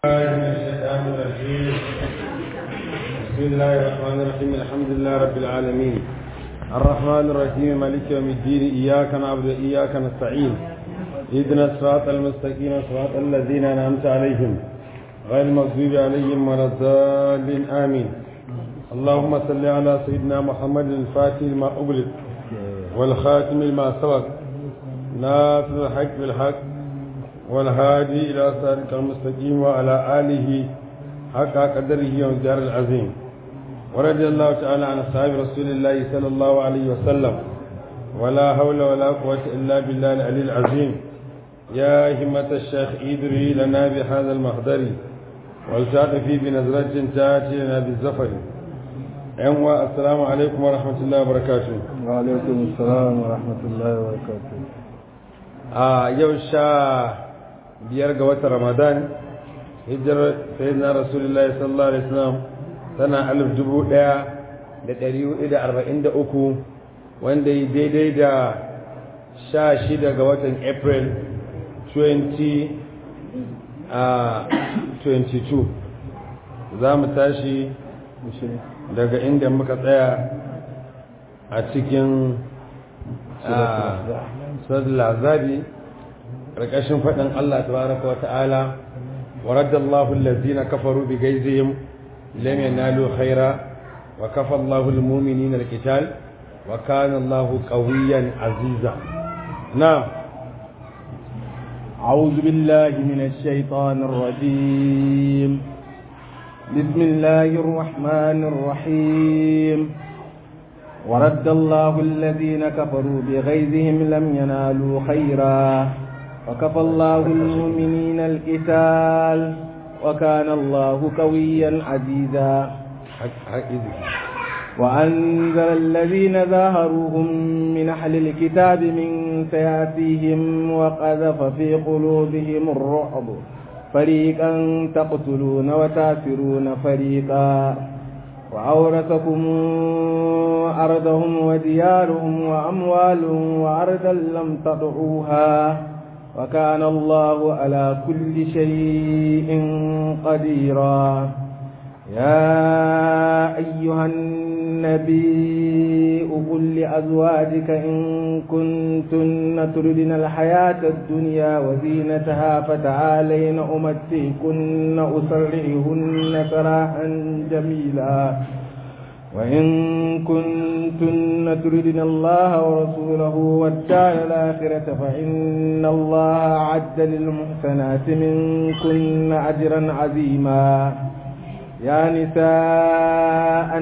الله من الشيطان الرجيم بسم الله الرحمن الرحيم الحمد لله رب العالمين الرحمن الرحيم مالك يوم الدين إياك نعبد وإياك نستعين اهدنا الصراط المستقيم صراط الذين أنعمت عليهم غير المغضوب عليهم ولا الضالين آمين اللهم صل على سيدنا محمد الفاتح لما أغلق والخاتم لما سبق ناصر الحق بالحق والهادي إلى صراط المستقيم وعلى آله حق قدره ومقدار العظيم ورضي الله تعالى عن أصحاب رسول الله صلى الله عليه وسلم ولا حول ولا قوة إلا بالله العلي العظيم يا همة الشيخ إدري لنا بهذا المحضر والتعد في بنظرة تأتي لنا بالزفر أيوة السلام عليكم ورحمة الله وبركاته وعليكم السلام ورحمة الله وبركاته a yau sha biyar ga watan ramadan hijirar sayyidina rasulullahi sallallahu alaihi wasallam tana alif dubu ɗaya da ɗari hudu da arba'in da uku wanda yi daidai da sha shida ga watan april 2022 za mu tashi daga inda muka tsaya a cikin suratul azabi karkashin faɗin Allah tabaraka wa ta'ala wa raddallahu allazina kafaru bi gaizihim lam yanalu khaira wa kafa Allahu almu'minina alqital wa kana Allahu qawiyyan aziza na'am أعوذ بالله من الشيطان الرجيم بسم الله الرحمن الرحيم ورد الله الذين كفروا بغيظهم لم ينالوا خيرا وكفى الله المؤمنين القتال وكان الله قويا عزيزا وأنزل الذين ظاهروهم من أهل الكتاب من سياسيهم وقذف في قلوبهم الرعب فريقا تقتلون وتاسرون فريقا وأورثكم أرضهم وديارهم وأموالهم وأرضا لم تطعوها وكان الله على كل شيء قديرا يا أيها النبي قل لأزواجك إن كنتن تردن الحياة الدنيا وزينتها فتعالين أمتعكن أسرعهن سراحا جميلا وإن كنتن تردن الله ورسوله والدار الآخرة فإن الله أعد للمحسنات منكن أجرا عظيما يا نساء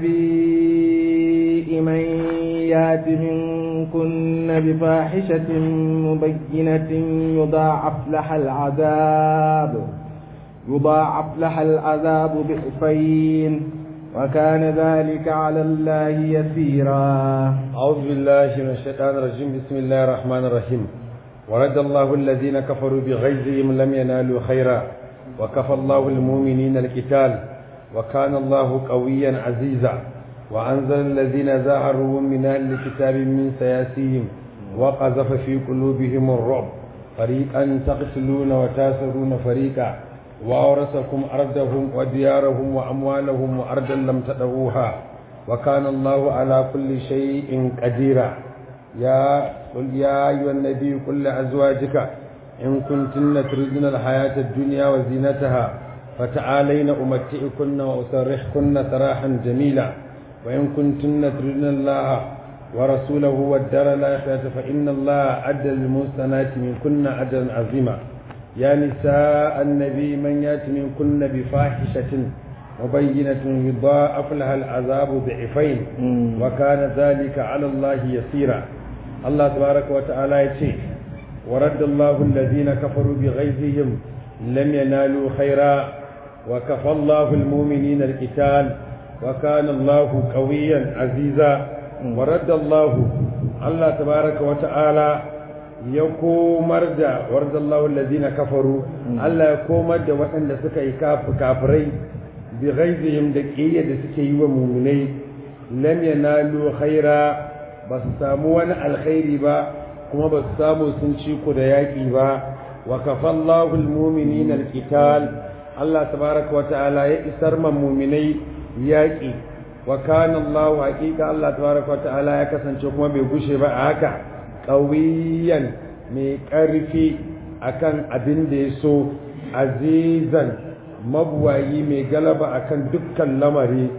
النبي من يات منكن بفاحشة مبينة يضاعف لها العذاب يضاعف لها العذاب ضعفين وكان ذلك على الله يسيرا أعوذ بالله من الشيطان الرجيم بسم الله الرحمن الرحيم ورد الله الذين كفروا بغيظهم لم ينالوا خيرا وكفى الله المؤمنين القتال وكان الله قويا عزيزا وأنزل الذين ظاهروا من أهل الكتاب من سياسيهم وقذف في قلوبهم الرعب فريقا تقتلون وتاسرون فريقا وأورثكم أرضهم وديارهم وأموالهم وأرضا لم تدعوها وكان الله على كل شيء قديرا يا قل يا أيها النبي قل لأزواجك إن كنتن تردن الحياة الدنيا وزينتها فتعالين أمتئكن وأسرحكن سراحا جميلا وإن كنتن تردن الله ورسوله والدار الآخرة فإن الله أدى للمحسنات منكن أجرا عظيما يا نساء النبي من يات منكن بفاحشة مبينة يضاعف لها العذاب ضعفين وكان ذلك على الله يسيرا الله تبارك وتعالى يتي ورد الله الذين كفروا بغيظهم لم ينالوا خيرا وكفى الله المؤمنين القتال وكان الله قويا عزيزا ورد الله الله تبارك وتعالى ya komar da wardallahu allazina kafaru Allah ya komar da waɗanda suka yi kafirai bi ghaizihim da kiyya da suke yi wa mu'minai lam yanalu khaira ba su samu wani alkhairi ba kuma ba su samu sun ci ku da yaƙi ba wa kafallahu almu'minina alqital Allah tabaraka wa ta'ala ya isar man muminai yaƙi wa kana Allah haƙiƙa Allah tabaraka wa ta'ala ya kasance kuma bai gushe ba a haka ƙawiyan mai ƙarfi akan abin da ya so azizan mabuwayi mai galaba akan dukkan lamari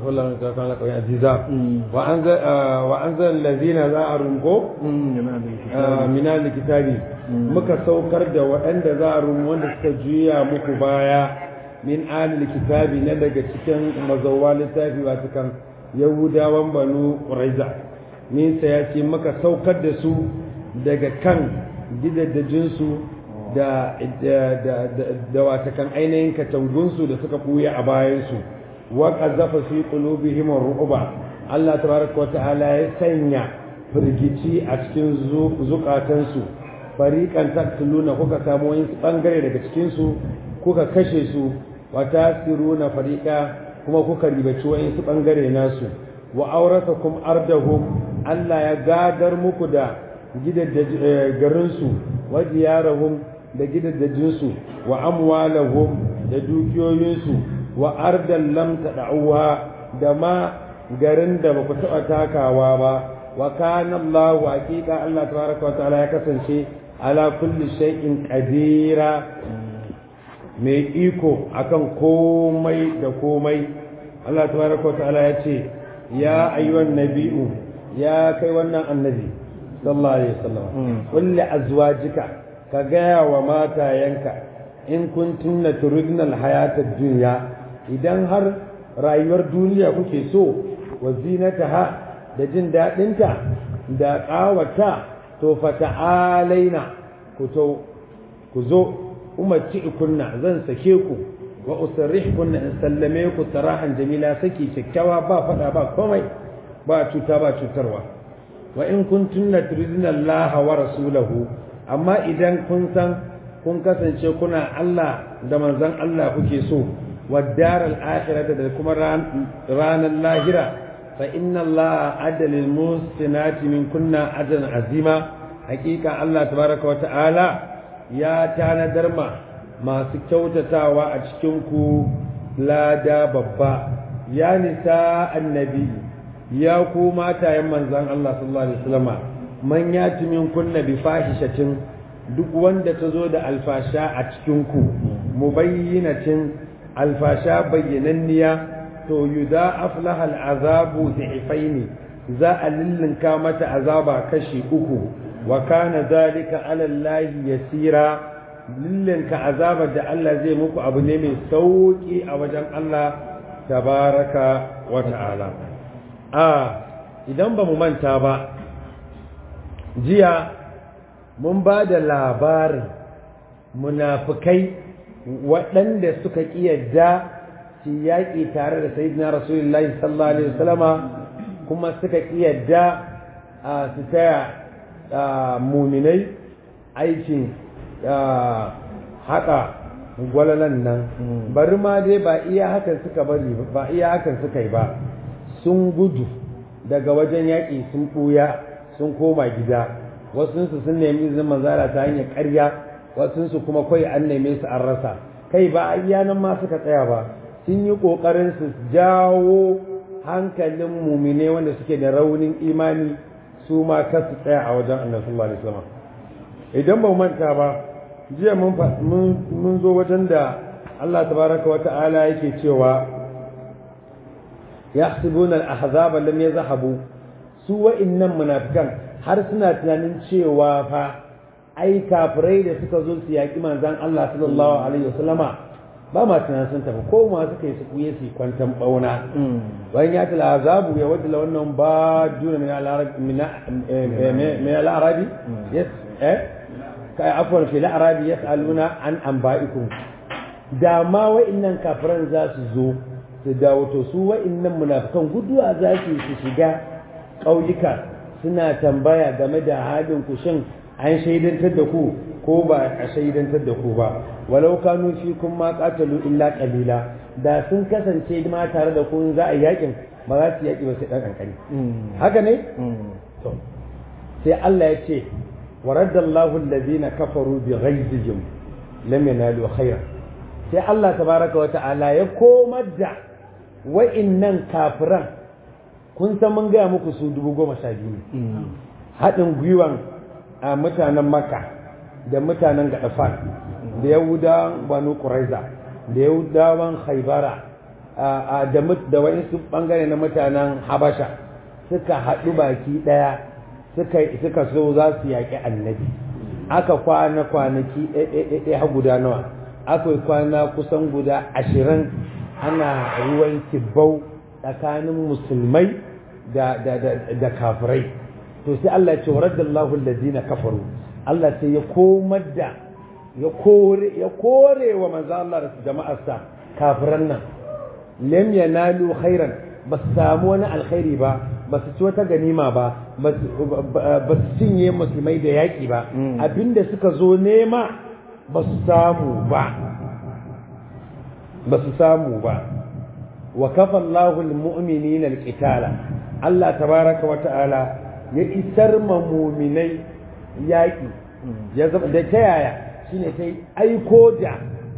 aziza wa anzal allazina za a rungo mina likitabi muka saukar da waɗanda za a rungo wanda suka juya muku baya min alil kitabi na daga cikin mazawa littafi wasu kan yahudawan banu ƙuraiza nisa ya ce muka saukar da su daga kan gidaddajinsu da da watakan ainihin katangunsu da suka ɓuya a bayansu wa qazafa fi qulubihim ar-ru'ba Allah tabaraka wa ta'ala ya sanya firgici a cikin zukatansu fariqan taqtuluna kuka samu wani bangare daga cikin su kuka kashe su wa tasiruna fariqa kuma kuka ribaci wani bangare nasu wa auratakum ardahum Allah ya gadar muku da garin su wa diyarahum da gidaddajinsu wa amwalahum da dukiyoyinsu wa ardan lam tad'uha da ma garin da baku taɓa takawa ba wa kana Allah haqiqa Allah tabaraka wa ta'ala ya kasance ala kulli shay'in qadira mai iko akan komai da komai Allah tabaraka wa ta'ala ya ce ya ayyuhan nabi'u ya kai wannan annabi sallallahu alaihi wasallam kulli azwajika ka gaya wa matayenka in kuntunna turidna alhayata dunya idan har rayuwar duniya kuke so wa zinataha da jin daɗinta da ƙawata to fata'alaina ku to ku zo umarci kunna zan sake ku wa usarrih kunna in sallame ku sarahan jamila saki kyakkyawa ba faɗa ba komai ba cuta ba cutarwa wa in kuntunna turidna Allah wa rasulahu amma idan kun san kun kasance kuna Allah da manzon Allah kuke so والدار الآخرة كما رانا اللاهرة فإن الله عد للمحسنات من كنا أجرا عظيما حقيقة الله تبارك وتعالى يا تانا درما ما سكوتا تاوى أشكنكو لا دا ببا يا نساء النبي يا كوما تا يمن زان الله صلى الله عليه وسلم من ياتي من كنا بفاحشة duk wanda ta zo da alfasha a cikinku mubayyinatin alfasha bayyananniya to yuda aflaha al'azabu dhifaini za a lillinka mata azaba kashi uku wa kana zalika ala Allah yasira lillinka azaba da Allah zai muku abu ne mai sauki a wajen Allah tabaraka wa ta'ala a idan ba mu manta ba jiya mun ba da labarin munafukai waɗanda suka ƙiyarda su yaƙi tare da sayyidina rasulullahi sallallahu alaihi wasallama kuma suka ƙiyarda su taya muminai aikin haƙa gwalalan nan bari ma dai ba iya hakan suka bari ba iya hakan suka yi ba sun gudu daga wajen yaƙi sun ɓuya sun koma gida wasunsu sun nemi izinin manzala ta hanyar ƙarya wasunsu kuma kawai an neme su an rasa kai ba a nan ma suka tsaya ba sun yi ƙoƙarin su jawo hankalin mumine wanda suke da raunin imani su ma kar su tsaya a wajen annabi sallallahu alaihi wasallam idan ba manta ba jiya mun mun zo wajen da Allah tabaraka wa ta'ala yake cewa yahsibuna al-ahzaba lam yazhabu su wa'innan munafikan har suna tunanin cewa fa ai kafirai da suka zo su yaƙi manzan Allah sallallahu alaihi wasallama ba ma tunanin sun tafi ko ma suka yi su kuye su kwantan bauna bayan ya tala azabu ya wadda wannan ba duna min al-arabi min al-arabi yes eh kai afwan fi al-arabi yas'aluna an anba'ikum da ma wa'innan kafiran za su zo su dawo to su wa'innan munafikan guduwa za su su shiga ƙauyuka suna tambaya game da halin ku shin an shaidantar da ku ko ba a shaidantar da ku ba walau kanu fi kun ma qatalu illa qalila da sun kasance ma tare da ku za a yakin ba za su yaki ba sai dan kankani haka ne to sai Allah ya ce waradallahu alladhina kafaru bi ghaizihim lam yanalu khayra sai Allah tabaraka wa ta'ala ya komar da wa'innan kafiran kun san mun gaya muku su dubu goma sha biyu haɗin gwiwan a mutanen makka da mutanen gaɗafan da yahudawan banu ƙuraiza da yahudawan haibara da wa'insu ɓangare na mutanen habasha suka haɗu baki ɗaya suka so za su yaƙi annabi aka kwana kwanaki ɗaya guda nawa akwai kwana kusan guda ashirin ana ruwan kibbau tsakanin musulmai da kafirai to sai Allah ce waradallahu allazina kafaru Allah sai ya komar da ya kore ya kore wa manzo Allah da jama'arsa kafiran nan lam yanalu khairan ba su samu wani alkhairi ba ba su ci wata ganima ba ba su cinye musulmai da yaƙi ba abinda suka zo nema ba su samu ba ba su samu ba wa kafa Allahul mu'minina alqitala Allah tabaraka wa ta'ala ya isar ma mu'minai yaƙi ya zama da ta yaya shine sai aiko da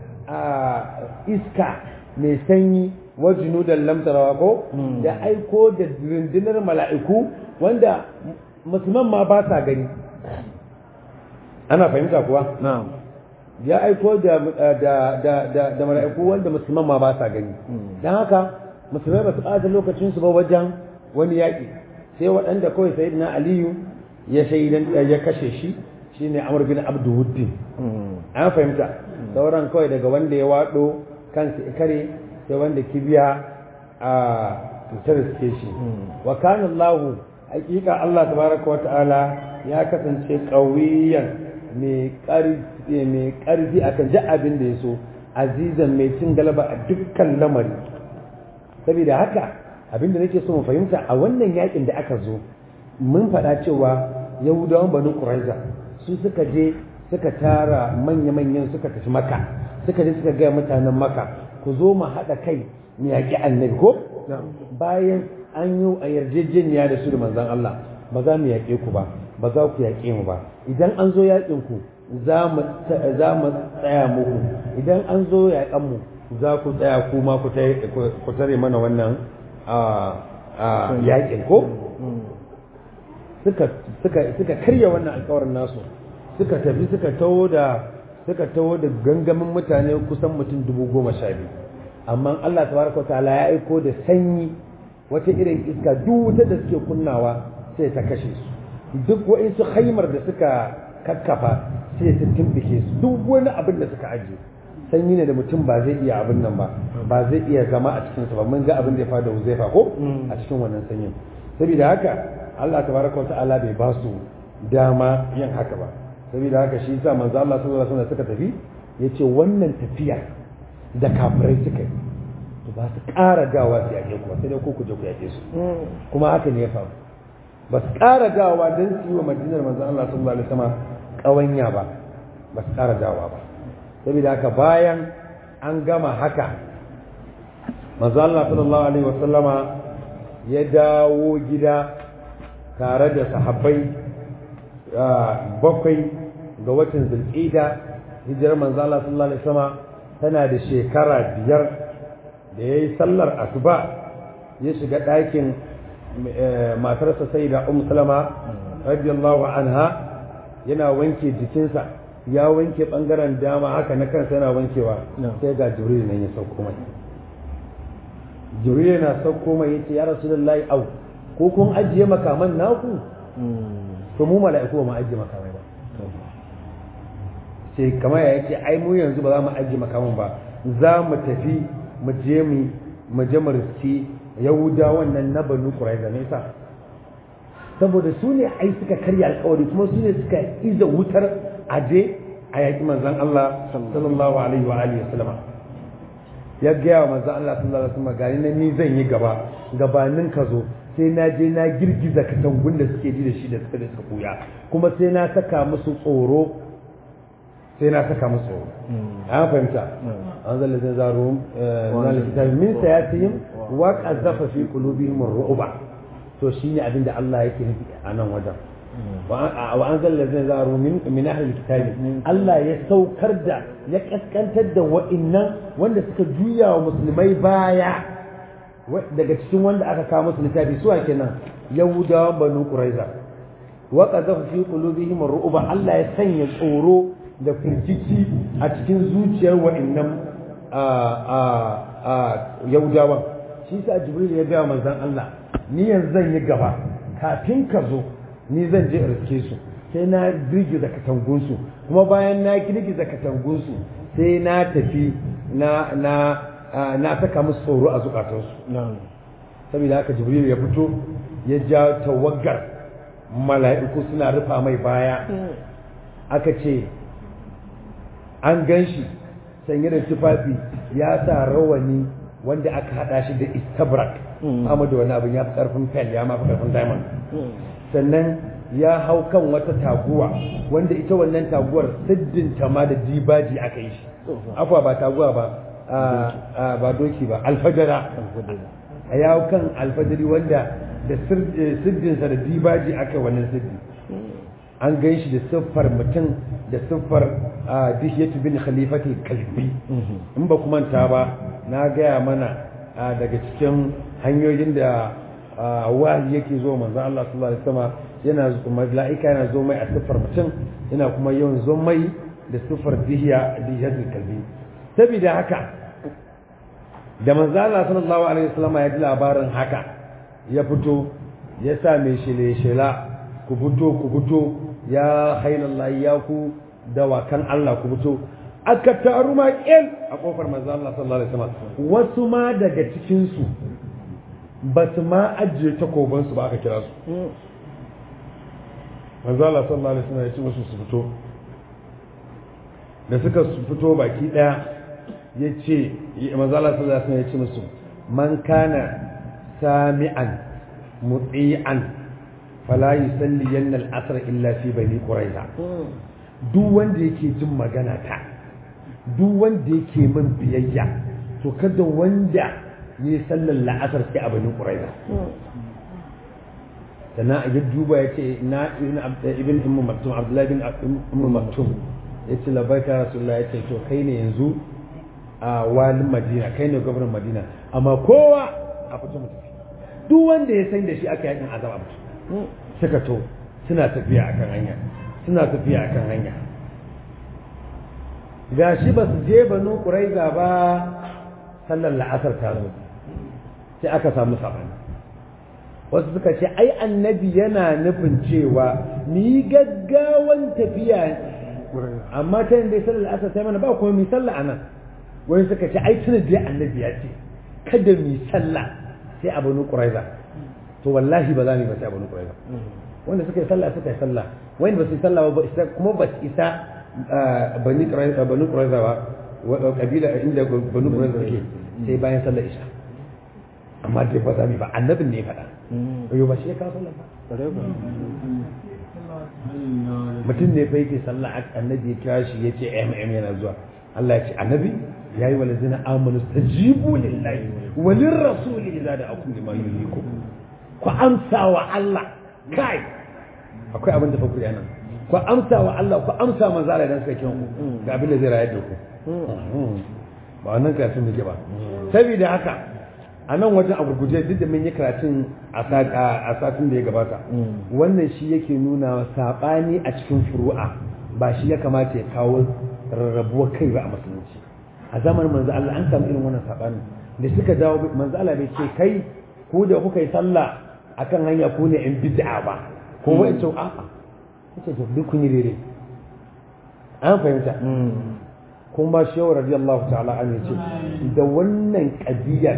iska mai sanyi wa junudan lam tarawa ko da aiko da rundunar mala'iku wanda musulman ma ba sa gani ana fahimta kuwa na'am ya aiko da da da da, da mala'iku wanda musulman ma ba sa gani dan haka musulmai ba su ɓata lokacin su ba wajen wani yaƙi sai waɗanda kawai sayyidina aliyu ya shaidan ya kashe shi shine amr bin abduwuddin an fahimta sauran kawai daga wanda ya waɗo kansa kare sai wanda kibiya a cutar suke shi wa kana Allah hakika Allah tabaraka wa ta'ala ya kasance qawiyan mai ƙarfi mai ƙarfi akan ji abin da yaso azizan mai cin galaba a dukkan lamari saboda haka abin da nake so mu fahimta a wannan yakin da aka zo mun faɗa cewa yahudawan banu quraiza su suka je suka tara manya-manyan suka tafi maka suka je suka gaya mutanen maka ku zo mu haɗa kai mu yaƙi annabi ko bayan an yi a yarjejeniya da su da manzan Allah ba za mu yaƙe ku ba ba za ku yaƙe mu ba idan an zo yaƙin ku za mu tsaya muku idan an zo yaƙan mu za ku tsaya ku ma ku tare mana wannan yaƙin ko suka karya wannan alkawarin nasu suka tafi suka taho da suka taho da gangamin mutane kusan mutum dubu goma sha biyu amma Allah tabaraka wa ta'ala ya aiko da sanyi wata irin iska duk wuta da suke kunnawa sai ta kashe su duk wa'insu haimar da suka kakkafa sai ta tumbike su duk wani abin da suka ajiye sanyi ne da mutum ba zai iya abin nan ba ba zai iya zama a cikin sa ba mun ga abin da ya fada Huzaifa ko a cikin wannan sanyin saboda haka Allah tabaraka wa ta'ala bai ba su dama yin haka ba saboda haka shi yasa manzo Allah sallallahu alaihi wasallam suka tafi yace wannan tafiya da kafirai suka yi to ba su ƙara dawa su yaƙe ku sai dai ko ku je ku yaƙe su kuma haka ne ya faru ba su ƙara dawa don su yi wa madinar manzo Allah sallallahu alaihi wasallam ƙawanya ba ba su ƙara dawa ba saboda haka bayan an gama haka manzo Allah sallallahu alaihi wasallama ya dawo gida tare da sahabbai bakwai ga watan zulqida hijirar manzo Allah sallallahu alaihi wasallam tana da shekara biyar da yayi sallar asuba ya shiga ɗakin matarsa sai da um salama radiyallahu anha yana wanke jikinsa ya wanke bangaren dama haka na kansa yana wankewa sai ga jibril nan ya sauko mai jibril yana sauko mai yace ya rasulullahi au ko kun ajiye makaman naku to mu mala'iku ba mu ajiye makamai ba sai kamar ya yace ai mu yanzu ba za mu ajiye makaman ba za mu tafi mu je mu mu je mu riski yahuda wannan na banu quraiza ne sa saboda su ne ai suka karya alkawari kuma su ne suka iza wutar aje a yaƙi manzon Allah sallallahu alaihi wa alihi wasallam ya gaya wa manzon Allah sallallahu alaihi wasallam gani na ni zan yi gaba gabanin ka zo sai na je na girgiza katangun da suke ji da shi da suka da suka kuya kuma sai na saka musu tsoro sai na saka musu tsoro an fahimta an zalla zai zaro na min sayatihim wa qazafa fi qulubihim ar-ru'ba to shine abinda Allah yake nufi a nan wajen wa an zalla zai zaru min min ahli kitabi Allah ya saukar da ya kaskantar da wa'innan wanda suka juya wa musulmai baya daga cikin wanda aka kawo musu littafi suwa kenan yahudawan banu quraiza wa qadhafa fi qulubihim ar-ru'ba Allah ya sanya tsoro da firgici a cikin zuciyar wa'annan yahudawan shi sa jibril ya ga manzon Allah ni yanzu zan yi gaba kafin ka zo ni zan je riske su sai na girgiza katangunsu kuma bayan na girgiza katangunsu sai na tafi na na na saka musu tsoro a zukatansu saboda haka jibril ya fito ya ja tawagar mala'iku suna rufa mai baya aka ce an gan shi sanye da tufafi ya sa rawani wanda aka hada shi da istabrak amma da wani abin ya fi karfin fel ya ma fi karfin diamond sannan ya hau kan wata taguwa wanda ita wannan taguwar siddin ma da dibaji aka yi shi afwa ba taguwa ba ba doki ba alfajara a yawo kan alfajari wanda da siddinsa da dibaji aka wannan siddi an gan shi da siffar mutum da siffar dishiyatu bin khalifati kalbi in ba kuma ta ba na gaya mana daga cikin hanyoyin da wahayi yake zo manzo Allah sallallahu alaihi wasallam yana mala'ika yana zo mai a siffar mutum yana kuma yawan zo mai da siffar dihiya dihiyatul kalbi saboda haka da manzo Allah sallallahu alaihi wasallam ya ji labarin haka ya fito ya sa mai shele shela ku fito ku fito ya hailallahi ya ku dawakan Allah ku fito aka taru maƙil a kofar manzo Allah sallallahu alaihi wasallam wasu ma daga cikin su ba su ma ajiye takoban su ba aka kira su manzo Allah sallallahu alaihi wasallam ya ce musu su fito da suka fito baki daya ya ce manzo Allah sallallahu alaihi wasallam ya ce musu man kana sami'an muti'an fala yusalli yanna al-asr illa fi bani quraiza duk wanda yake jin magana ta duk wanda yake min biyayya to kada wanda yi sallar la'asar sai a bani quraiza sannan a duba ya ce na ibn ibn maktum abdullahi bin ibn maktum ya ce labaika rasulullah ya ce to kai ne yanzu a walin madina kai ne gwamnan madina amma kowa a fito mu tafi duk wanda ya san da shi aka yakin azaba mutu suka to suna tafiya akan hanya suna tafiya akan hanya gashi ba su je banu quraiza ba sallar la'asar ta zo sai aka samu sabani wasu suka ce ai annabi yana nufin cewa ni gaggawan tafiya amma ta yin dai sallar la'asar sai mana ba kuma mi sallah anan wani suka ce ai tuna dai annabi ya ce kada mi sallah sai a banu quraiza to wallahi ba za mu ba sai a banu quraiza wanda suka yi sallah suka yi sallah wanda ba su yi sallah ba isa kuma ba su isa bani quraiza banu quraiza ba kabila inda banu quraiza suke sai bayan sallar isha amma dai ba za mu ba annabin ne ya faɗa yau ba shi ya kawo sallah ba mutum ne fa yake sallah annabi ya kira shi ya ce mm yana zuwa Allah ya ce annabi ya yi walazina amanu stajibu lillahi walin rasuli idza da akum lima yuhikum ku amsa wa Allah kai akwai abin da fa kuri anan ku amsa wa Allah ku amsa manzo Allah idan suka kiran ku ga abin da zai rayar da ku ba wannan karatun muke ba saboda haka a nan wajen a gurguje duk da mun yi karatun a satin da ya gabata wannan shi yake nuna saɓani a cikin furu'a ba shi ya kamata ya kawo rarrabuwar kai ba a musulunci a zamanin manzo Allah an samu irin wannan saɓani da suka dawo manzo Allah bai ce kai ku da kuka yi sallah akan hanya ku ne in bid'a ba ko wai ce a'a kace to duk kun yi daidai an fahimta kuma shi radiyallahu ta'ala an ce da wannan kadiyar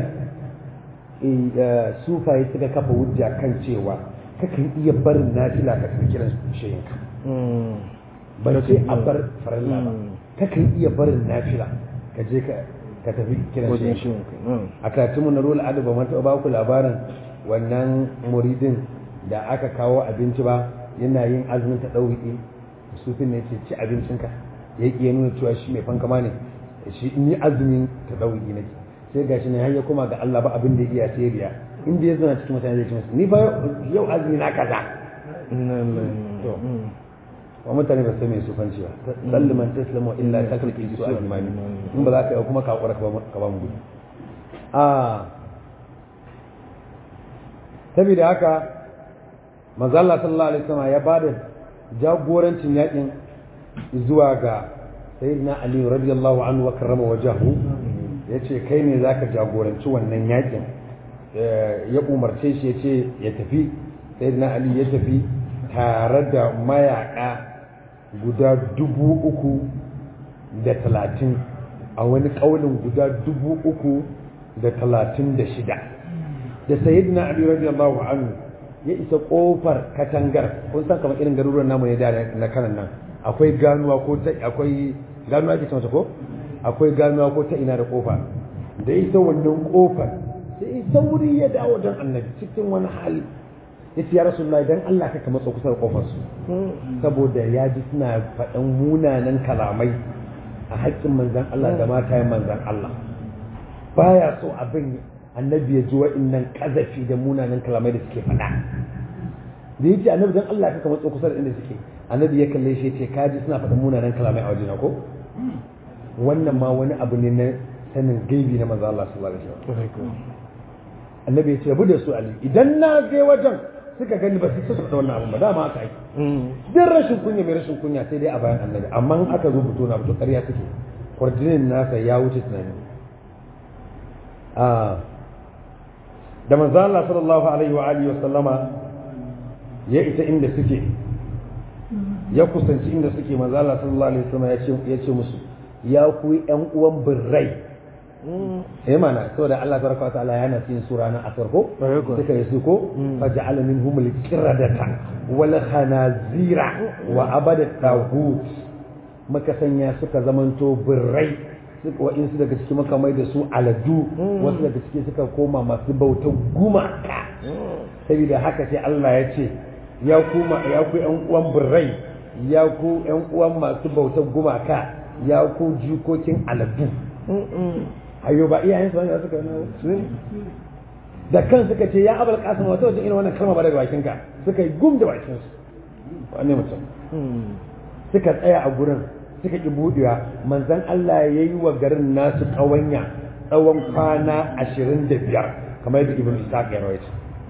sufaye suka kafa hujja kan cewa kakan iya barin nafila ka tafi kiran shayinka ba sai a bar farilla ba kakan iya barin nafila ka je ka tafi kiran shayinka a karatunmu na rola adaba mata ba ku labarin wannan muridin da aka kawo abinci ba yana yin azumin ta ɗauki sufin ne ce ci abincinka ya ƙi nuna cewa shi mai fankama ne shi in yi azumin ta ɗauki nake sai ga shi ne har ya koma ga Allah ba abin da iya sai riya inda ya zana cikin mutane zai ci masa ni fa yau azumi na kaza to wa mutane ba sai mai sufanci ba salliman taslamu illa takalki su al-imami in ba za ka yi kuma ka hakura ka ba mu gudu a saboda haka manzo Allah sallallahu alaihi wasallam ya bada jagorancin yakin zuwa ga sayyidina Ali radiyallahu anhu wa karrama wajahu yace kai ne zaka jagoranci wannan yakin ya umarce shi yace ya tafi sayyidina Ali ya tafi tare da mayaka guda dubu uku da talatin a wani kaulin guda dubu uku da talatin da shida da sayyidina Ali radiyallahu anhu ya isa kofar katangar kun san kamar irin garuruwan namu ne da na kanan nan akwai ganuwa ko ta akwai ganuwa ke cewa ko akwai ganuwa ko ta ina da kofa da isa wannan kofar sai sauri ya dawo dan annabi cikin wani hali yace ya rasulullahi dan Allah ka matsa kusa da kofar su saboda ya ji suna faɗan munanan kalamai a haƙƙin manzon Allah da matayen manzon Allah baya so abin annabi ya ji wa'innan kazafi da munanan kalamai da suke faɗa da yace annabi dan Allah ka matsa kusa da inda suke annabi ya kalle shi ce kaji suna faɗin munanan kalamai a wajena ko wannan ma wani abu ne na sanin gaibi na manzo Allah sallallahu alaihi wasallam annabi ya ce bu da su ali idan na je wajen suka gani ba su su da wannan abu ba dama aka yi dan rashin kunya mai rashin kunya sai dai a bayan annabi amma in aka zo fito na fito ƙarya suke kwarjinin nasa ya wuce tunani a da manzo Allah sallallahu alaihi wa alihi wasallama ya isa inda suke ya kusanci inda suke manzo Allah sallallahu alaihi wasallam ya ce ya ce musu ya ku ƴan uwan birrai eh mana saboda Allah tabaraka wa ta'ala yana cikin sura na asar ko suka yi su ko faja'ala minhum al-qiradata wal khanazira wa abada tagut maka sanya suka zamanto birrai suka wa'insu daga ciki maka mai da su aladu wasu daga ciki suka koma masu bautar gumaka saboda haka sai Allah ya ce ya ku ya ku ƴan uwan birrai ya ku ƴan uwan masu bautar gumaka ya ku jikokin aladu ayo ba iyayen su wanda suka yi da kan suka ce ya abul qasim wata wajen irin wannan kalma ba daga bakin ka suka yi gum da bakin su wanne mutum suka tsaya a gurin suka ki budewa manzon Allah yayi wa garin nasu kawanya tsawon kwana 25 kamar yadda ibnu Ishaq ya rawaita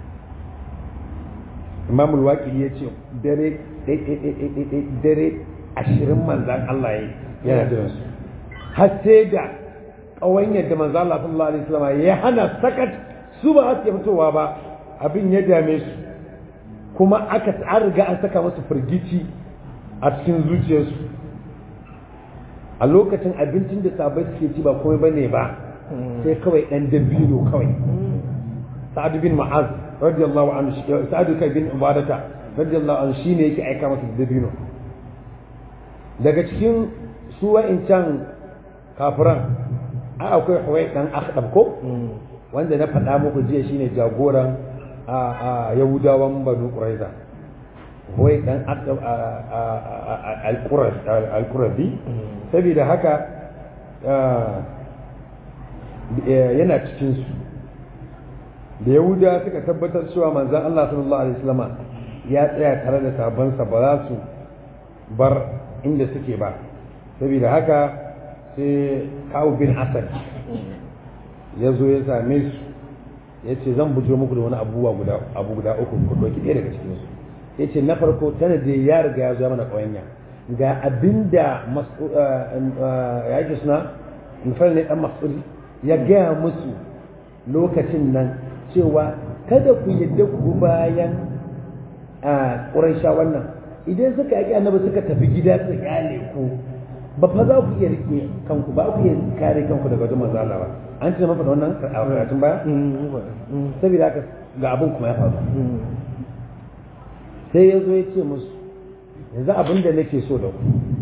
Imam al-Waqidi ya ce dare dare ashirin manzan Allah ya yana jiran su har sai da ƙawanyar da manzan Allah sallallahu alaihi wasallam ya hana sakat su ba su fitowa ba abin ya dame su kuma aka an riga an saka musu firgici a cikin zuciyarsu a lokacin abincin da sabai suke ci ba komai bane ba sai kawai ɗan dabino kawai sa'ad bin ma'az radiyallahu anhu sa'ad bin ubadata radiyallahu anhu shine yake aika masa dabino daga cikin su wa'incan kafiran a akwai huwai dan akhdab ko wanda na faɗa muku jiya shine jagoran a yahudawan banu quraiza huwai dan akhdab al-qurazi saboda haka yana cikin su da yahuda suka tabbatar cewa manzon Allah sallallahu alaihi wasallama ya tsaya tare da sabansa ba za su bar inda suke ba saboda haka sai kawo bin asad ya zo ya same su ya ce zan bujo muku da wani abubuwa guda abu guda uku ku ɗauki ɗaya daga cikin su ya ce na farko tana da ya riga ya zo mana ƙawanya ga abinda ya yake suna nufar ne ɗan mas'udi ya gaya musu lokacin nan cewa kada ku yadda ku bayan a ƙuraisha wannan idan suka yaƙi annabi suka tafi gida su kyale ku ba fa za ku iya rike kanku ba ku iya kare kanku daga wajen manzo Allah ba an ce mafa wannan a karatun baya saboda haka ga abin kuma ya faru sai ya zo ya ce musu yanzu abin da nake so da ku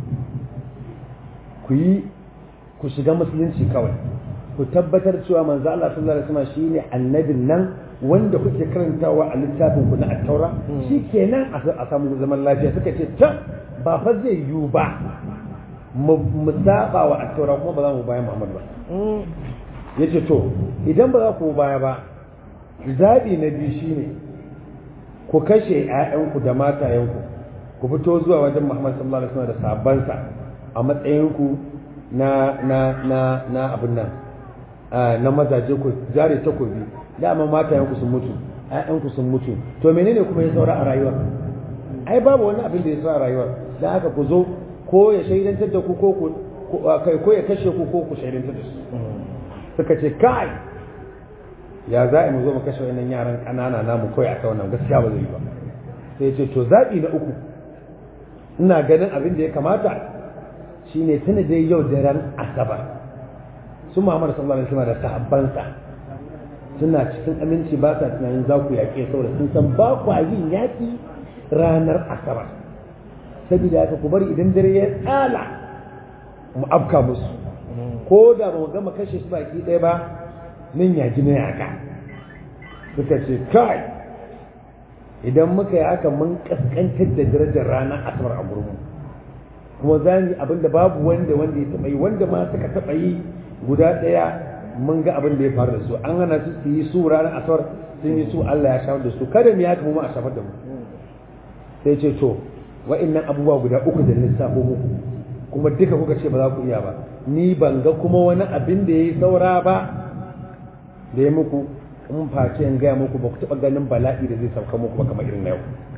ku yi ku shiga musulunci kawai ku tabbatar cewa manzo Allah sallallahu alaihi wasallam shine annabin nan wanda kuke karantawa a littafin ku na at-taura shikenan a samu zaman lafiya suka ce ta ba fa zai yiwu ba mu saba wa at-taura kuma ba za mu bayan Muhammad ba yace to idan ba za ku baya ba zabi na biyu shine ku kashe ƴaƴanku da matayenku ku fito zuwa wajen Muhammad sallallahu alaihi wasallam da sahabbansa a matsayinku na na na na abin nan na mazaje ku jare takobi dama matayenku sun mutu ƴaƴanku sun mutu to menene kuma ya saura a rayuwa ai babu wani abin da ya saura a rayuwa dan haka ku zo ko ya shaidantar da ku ko ku kai ko ya kashe ku ko ku shaidantar da su suka ce kai ya za mu zo mu kashe wannan yaran ƙanana namu kawai a wannan gaskiya ba zai yi ba sai ce to zaɓi na uku ina ganin abin da ya kamata shine tuna dai yau daren asabar su Muhammad sallallahu alaihi wasallam da sahabbansa suna cikin aminci ba sa tunanin za ku yaƙe saboda sun san ba ku yin yaƙi ranar asabar saboda haka ku bari idan dare ya tsala mu afka musu ko da ba mu gama kashe su baki ɗaya ba min yaji na yaƙa suka ce kai idan muka yi haka mun kaskantar da darajar ranar asabar a gurbin kuma za mu yi abin da babu wanda wanda ya taɓa yi wanda ma suka taɓa yi guda ɗaya mun ga abin da ya faru da su an hana su su yi su ranar asabar sun yi su Allah ya shafar da su kada mu ya mu a shafar da mu sai ce to wa'annan abubuwa guda uku da lissafo muku kuma duka kuka ce ba za ku iya ba ni ban ga kuma wani abin da ya yi saura ba da ya muku in face in gaya muku ba ku taɓa ganin bala'i da zai sauka muku ba kamar irin na yau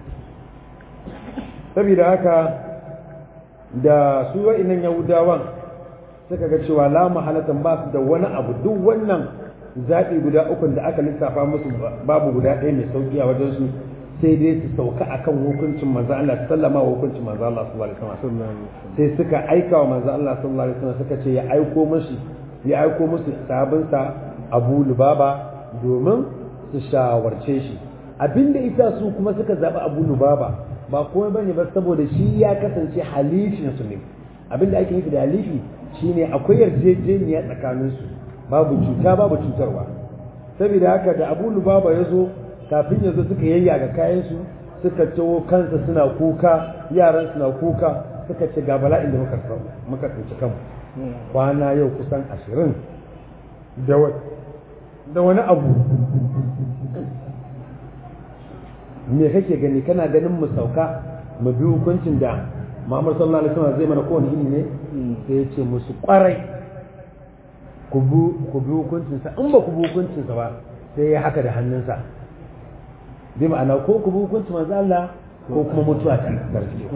saboda haka da su wa'innan yahudawan suka ga cewa la mahalatan ba su da wani abu duk wannan zaɓi guda ukun da aka lissafa musu babu guda ɗaya mai sauƙi a wajen su sai dai su sauka akan hukuncin manzo Allah sallama wa hukuncin manzo Allah sallallahu alaihi wasallam sai suka aika wa manzo Allah sallallahu alaihi wasallam suka ce ya aiko musu ya aiko musu sabinsa Abu Lubaba domin su shawarce shi abinda ita su kuma suka zaɓi Abu Lubaba ba komai bane ba saboda shi ya kasance halifin su ne abinda ake nufi da halifi shine akwai yarjejeniya tsakanin su babu cuta babu cutarwa saboda haka da Abu Lubaba ya zo kafin ya zo suka yayyaga kayan su suka ciwo kansa suna kuka yaran suna kuka suka ce ga bala'in da muka muka tsinci kanmu kwana yau kusan ashirin da wani abu me kake gani kana ganin mu sauka mu bi hukuncin da Muhammad sallallahu alaihi wasallam zai mana kowane ini ne sai ya ce musu kwarai ku bi ku bi hukuncin sa in ba ku bi hukuncin sa ba sai ya haka da hannunsa bi ma'ana ko ku bi hukuncin manzo Allah ko kuma mutuwa ta gargaje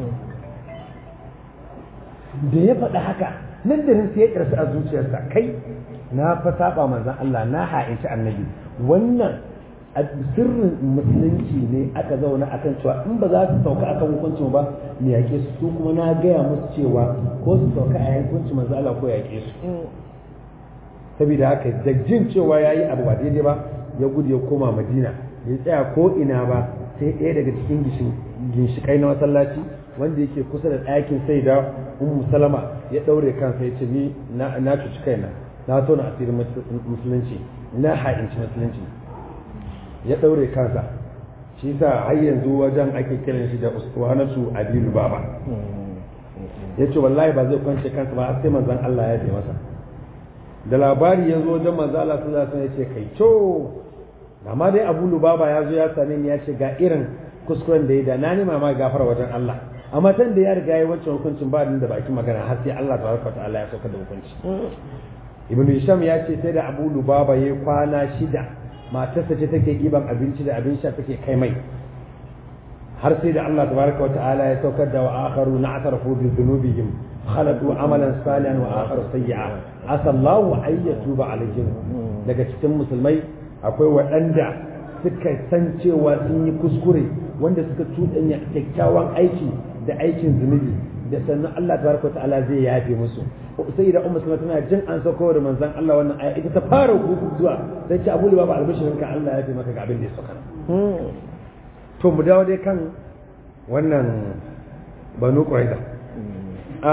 da ya faɗa haka nan da nan sai ya karsa a zuciyarsa kai na fa saba manzon Allah na ha'inci annabi wannan sirrin musulunci ne aka zauna akan cewa in ba za su sauka akan hukuncin ba ne yake su su kuma na gaya musu cewa ko su sauka a hukuncin manzo Allah ko yake su saboda haka da jin cewa yayi abu ba daidai ba ya gudu ya koma Madina ya tsaya ko ina ba sai ɗaya daga cikin ginshikai na masallaci wanda yake kusa da ɗakin sai da ummu salama ya ɗaure kansa ya ce ni na cuci kaina na tona asirin musulunci na ha'inci musulunci ya ɗaure kansa shi sa har yanzu wajen ake kiran shi da uswanatu abilu baba ya ce wallahi ba zai kwance kansa ba sai manzon Allah ya ce masa da labari ya zo wajen manzon Allah sallallahu alaihi wasallam ya ce kai to amma dai Abu Lubaba ya zo ya same ni ya ce ga irin kuskuren da ya da na nema ma gafara wajen Allah amma tan da ya riga ya wancan hukuncin ba da bakin magana har sai Allah tabaraka ta'ala ya saukar da hukunci Ibn Hisham ya ce sai da Abu Lubaba ya kwana shida matarsa ce take giban abinci da abin sha take kai mai har sai da Allah tabaraka wa ta'ala ya saukar da wa akharu na'tarafu bi dhunubihim khalatu amalan salihan wa akharu sayyi'a asallahu ay yatuba alaihim daga cikin musulmai akwai waɗanda suka san cewa sun yi kuskure wanda suka cuɗanya kyakkyawan aiki da aikin zunubi da sannan Allah tabaraka wa ta'ala zai yafe musu sai da ummu tana jin an sauko da manzon Allah wannan aya ita ta fara zuwa sai ce abu babu albishirin ka Allah ya fi maka ga abin da ya sauka to mu dawo dai kan wannan banu quraiza a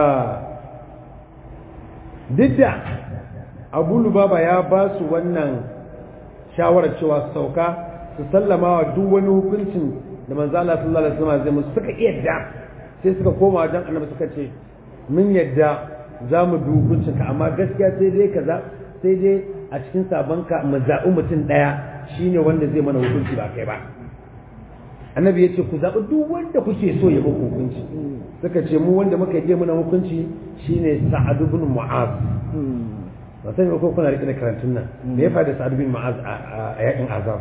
duk da abu lubaba ya ba su wannan shawarar cewa su sauka su sallama wa duk wani hukuncin da manzo Allah sallallahu alaihi wasallam zai musu suka yadda sai suka koma wajen annabi suka ce mun yadda za mu bi hukuncinka amma gaskiya sai dai kaza sai dai a cikin sabonka mu zaɓi mutum ɗaya shine wanda zai mana hukunci ba kai ba annabi ya ce ku zaɓi duk wanda kuke so ya muku hukunci suka ce mu wanda muka je muna hukunci shine sa'ad ibn mu'az ba sai ko kuna rike da karantun nan me ya faɗi sa'ad ibn mu'az a yakin azab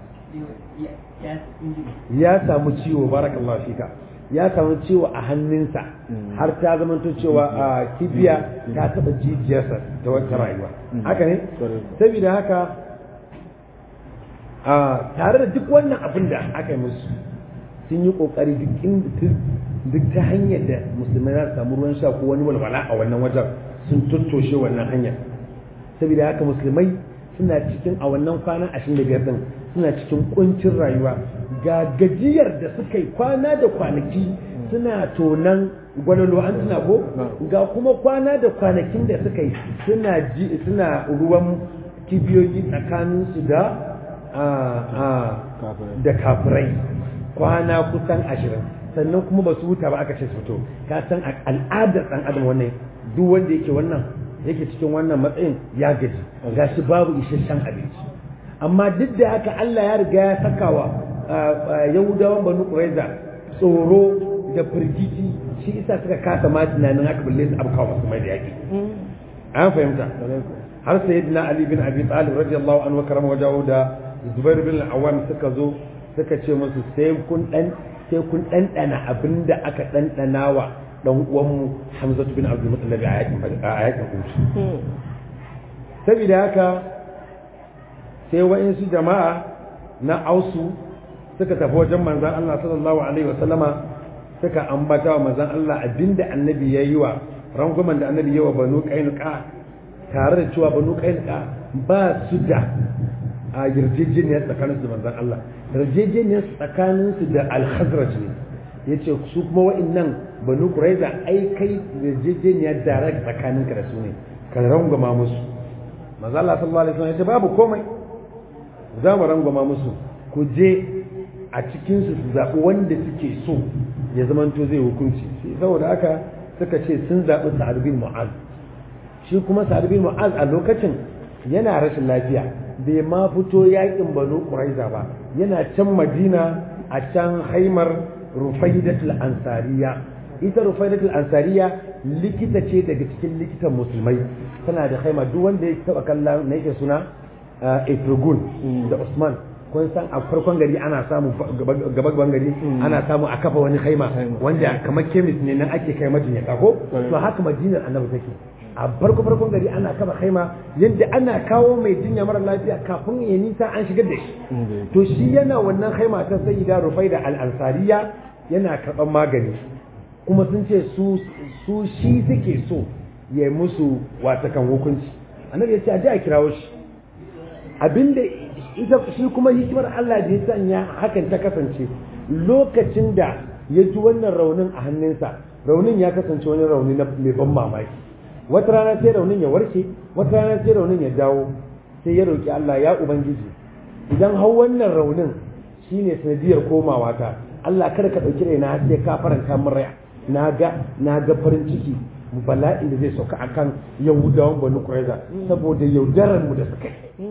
ya samu ciwo barakallahu fika ya samu ciwo a hannunsa har ta zamanto cewa a kibiya ta taɓa jijiyarsa ta wata rayuwa haka ne saboda haka tare da duk wannan abin da aka yi musu sun yi kokari duk ta hanyar da musulmai za su samu ruwan sha ko wani walwala a wannan wajen sun tattoshe wannan hanyar saboda haka musulmai suna cikin a wannan kwana ashirin da biyar din suna cikin kuncin rayuwa ga gajiyar da suka yi kwana da kwanaki suna tonan gwalolo an tuna ko ga kuma kwana da kwanakin da suka yi suna suna ruwan kibiyoyi tsakaninsu da da kafirai kwana kusan ashirin sannan kuma ba su huta ba aka ce su fito ka san al'adar ɗan adam wannan duk wanda yake wannan yake cikin wannan matsayin ya gaji gashi babu isasshen abinci amma duk da haka Allah ya riga ya saka wa yahudawan banu quraiza tsoro da firgici shi isa suka kasa ma tunanin haka balle su abkawa masu mai da yaki an fahimta har sayyidina ali bin abi talib radiyallahu anhu karama wajahu da zubair bin al-awwam suka zo suka ce musu sai kun dan sai kun dandana abinda aka dandana wa dan uwanmu Hamza bin Abdul Muttalib a yakin a yakin Uhud saboda haka sai wa'insu jama'a na ausu suka tafi wajen manzon Allah sallallahu alaihi wa sallama suka ambata wa manzon Allah abinda annabi ya yi wa rangwamen da annabi ya wa banu qainuqa tare da cewa banu qainuqa ba su da a yarjejeniyar tsakaninsu da manzon Allah yarjejeniyar tsakaninsu da al-khazraj ne yace su kuma wa'annan banu quraiza ai kai yarjejeniyar direct tsakaninka da su ne ka rangwama musu manzo Allah sallallahu alaihi wasallam yace babu komai za mu rangwama musu ku je a cikin su su zabi wanda suke so ya zamanto zai hukunci saboda haka suka ce sun zabi Sa'ad bin Mu'az shi kuma Sa'ad bin Mu'az a lokacin yana rashin lafiya bai ma fito yakin banu quraiza ba yana can madina a can haimar rufaidatul ansariya ita rufaidatul ansariya likita ce daga cikin likitan musulmai tana da haima duk wanda ya taba kallon na yake suna Efregun da Usman kun san a farkon gari ana samu gaban gari ana samu a kafa wani haima wanda kamar kemis ne nan ake kai majinyata ko to haka madinar annabi take a farko farkon gari ana kaba haima yadda ana kawo mai jinya mara lafiya kafin ya nisa an shigar da shi to shi yana wannan haima ta sayyida rufai da al'ansariya yana karɓar magani kuma sun ce su su shi suke so ya musu watakan hukunci annabi ya ce a ji a kirawo shi abinda ita shi kuma hikimar Allah da ya sanya hakan ta kasance lokacin da ya ji wannan raunin a hannunsa raunin ya kasance wani rauni na mai ban mamaki wata rana sai raunin ya warke wata rana sai raunin ya dawo sai ya roki Allah ya ubangiji idan hau wannan raunin shine sanadiyar komawa ta Allah kada ka dauki raina sai ka faranta min rai na ga na ga farin ciki bala'in da zai sauka akan yahudawan banu quraiza saboda yaudarar mu da suka yi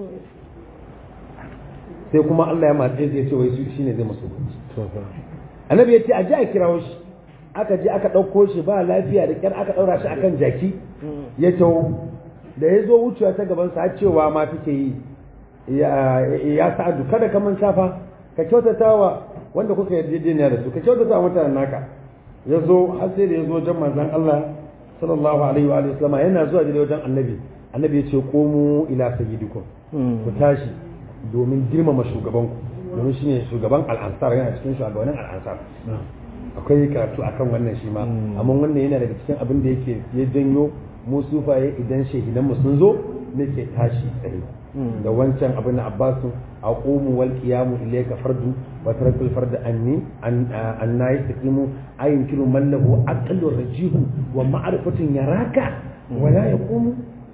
sai kuma Allah ya matsaye zai ce wai shine zai musu annabi ya ce a ji a kirawo shi aka je aka ɗauko shi ba lafiya da kyar aka ɗaura shi akan jaki ya taho da ya zo wucewa ta gaban sa cewa ma take yi ya sa'adu kada ka man shafa ka kyautata wa wanda kuka yarjejeniya da su ka kyautata wa mutanen naka ya zo har sai da ya zo wajen manzon Allah sallallahu alaihi wa alihi wasallama yana zuwa da wajen annabi annabi ya ce komu ila sayyidikum ku tashi domin girmama shugabanku domin shine shugaban al'ansar yana cikin shugabannin al'ansar akwai karatu akan wannan shi ma amma wannan yana daga cikin abin da yake ya janyo mu sufaye idan shehidan mu sun zo nake tashi tsaye da wancan abin na abbasu aqumu wal qiyamu ilayka fardu wa tarakul farda anni an anna yastaqimu ayin kilu man lahu aqlu rajihu wa ma'rifatun yaraka wa la yaqumu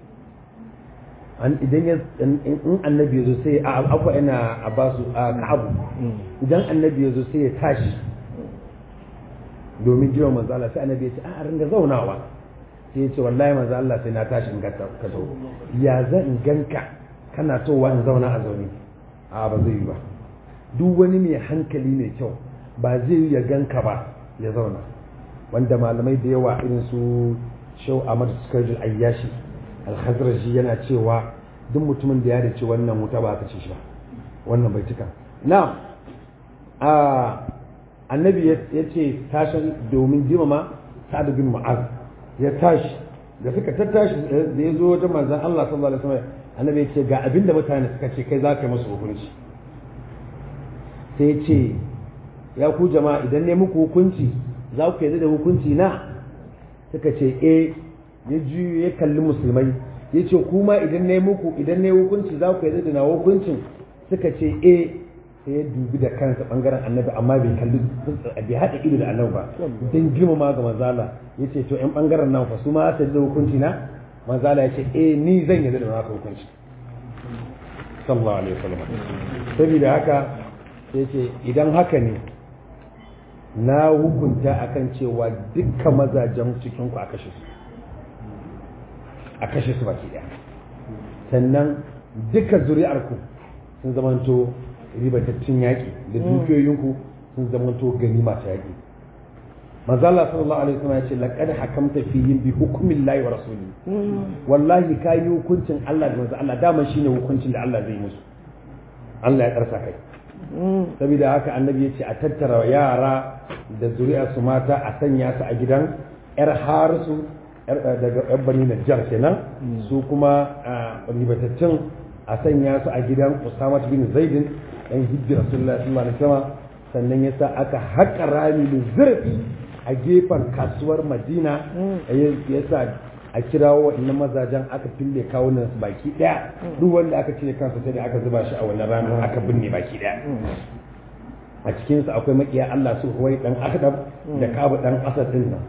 an idan ya in annabi yazo sai a afa ina abbasu a ka'abu idan annabi yazo sai ya tashi domin jiwa manzo Allah sai annabi ya ce a ringa zaunawa sai ya ce wallahi manzo Allah sai na tashi in ka zo ya zan in ganka kana towa in zauna a zaune a ba zai yi ba duk wani mai hankali mai kyau ba zai ya ganka ba ya zauna wanda malamai da yawa irin su shau ahmad sukajul ayyashi alhazraji yana cewa duk mutumin da ya dace wannan wuta ba ka ce shi ba wannan bai tuka na a annabi ya ce tashin domin girmama sa'ad bin mu'az ya tashi da suka tattashi da ya zo wajen manzon Allah sallallahu alaihi wasallam annabi ya ce ga abinda mutane suka ce kai za ka yi musu hukunci sai ya ce ya ku jama'a idan ne muku hukunci za ku yarda da hukunci na suka ce eh ya juyo ya kalli musulmai ya ce kuma idan ne muku idan ne hukunci za ku yarda da na hukuncin suka ce eh sai ya dubi da kansa bangaren annabi amma bai kalli bai haɗa ido da annabi ba don girmama ga manzala ya ce to yan bangaren nan fa su ma ta da hukunci na manzala ya ce eh ni zan yarda da naka hukunci sallallahu alaihi wasallam saboda haka sai ce idan haka ne na hukunta akan cewa dukkan mazajen cikin ku a kashe su a kashe su baki daya sannan duka zuri'ar ku sun zamanto ribatattun yaƙi da dukiyoyinku sun zamanto gani masu yaƙi manzo Allah sallallahu alaihi wasallam ya ce laqad hakamta fihim bi hukmin lahi wa rasuli wallahi kai hukuncin Allah da manzo Allah dama shine hukuncin da Allah zai musu Allah ya karsa kai saboda haka annabi ya ce a tattara yara da zuri'ar su mata a sanya su a gidan yar harisu daga yan bani najjar kenan su kuma ribatattun a sanya su a gidan Usama bin Zaidin dan hijji Rasulullah sallallahu alaihi wasallam sannan yasa aka haƙa rami da zurfi a gefen kasuwar Madina yasa a kirawo waɗannan mazajen aka fille kawunan su baki ɗaya duk wanda aka cire kansa sai da aka zuba shi a wannan ranar aka binne baki ɗaya a cikinsu akwai makiya Allah su huwai dan akdab da kabu dan asad din nan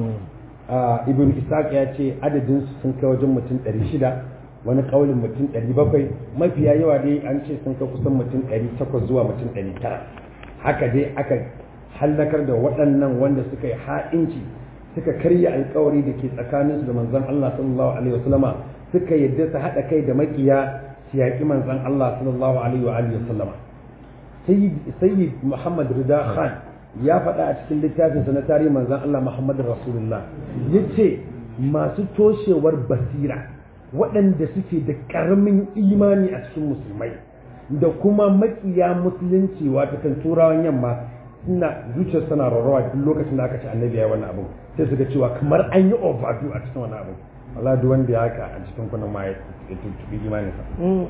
ibn isaac ya ce adadin su sun kai wajen mutum 600 wani kaulin mutum 700 mafiya yawa dai an ce sun kai kusan mutum 800 zuwa mutum 900 haka dai aka hallakar da waɗannan wanda suka yi ha'inci suka karya alkawari da ke tsakaninsu da manzon Allah sallallahu alaihi wasallama suka yadda su haɗa kai da makiya su yaƙi manzon Allah sallallahu alaihi wa alihi wasallama sayyid Muhammad Rida Khan ya faɗa a cikin littafinsa na tarihin manzon Allah Muhammad Rasulullah yace masu toshewar basira waɗanda suke da ƙaramin imani a cikin musulmai da kuma makiya musulunci wata kan turawan yamma suna zuciyar suna rarrawa duk lokacin da aka ci annabi ya wannan abu sai su ga cewa kamar an yi overdo a cikin wannan abu Allah duk wanda ya haka a cikin kunan ma ya tuntubi imaninsa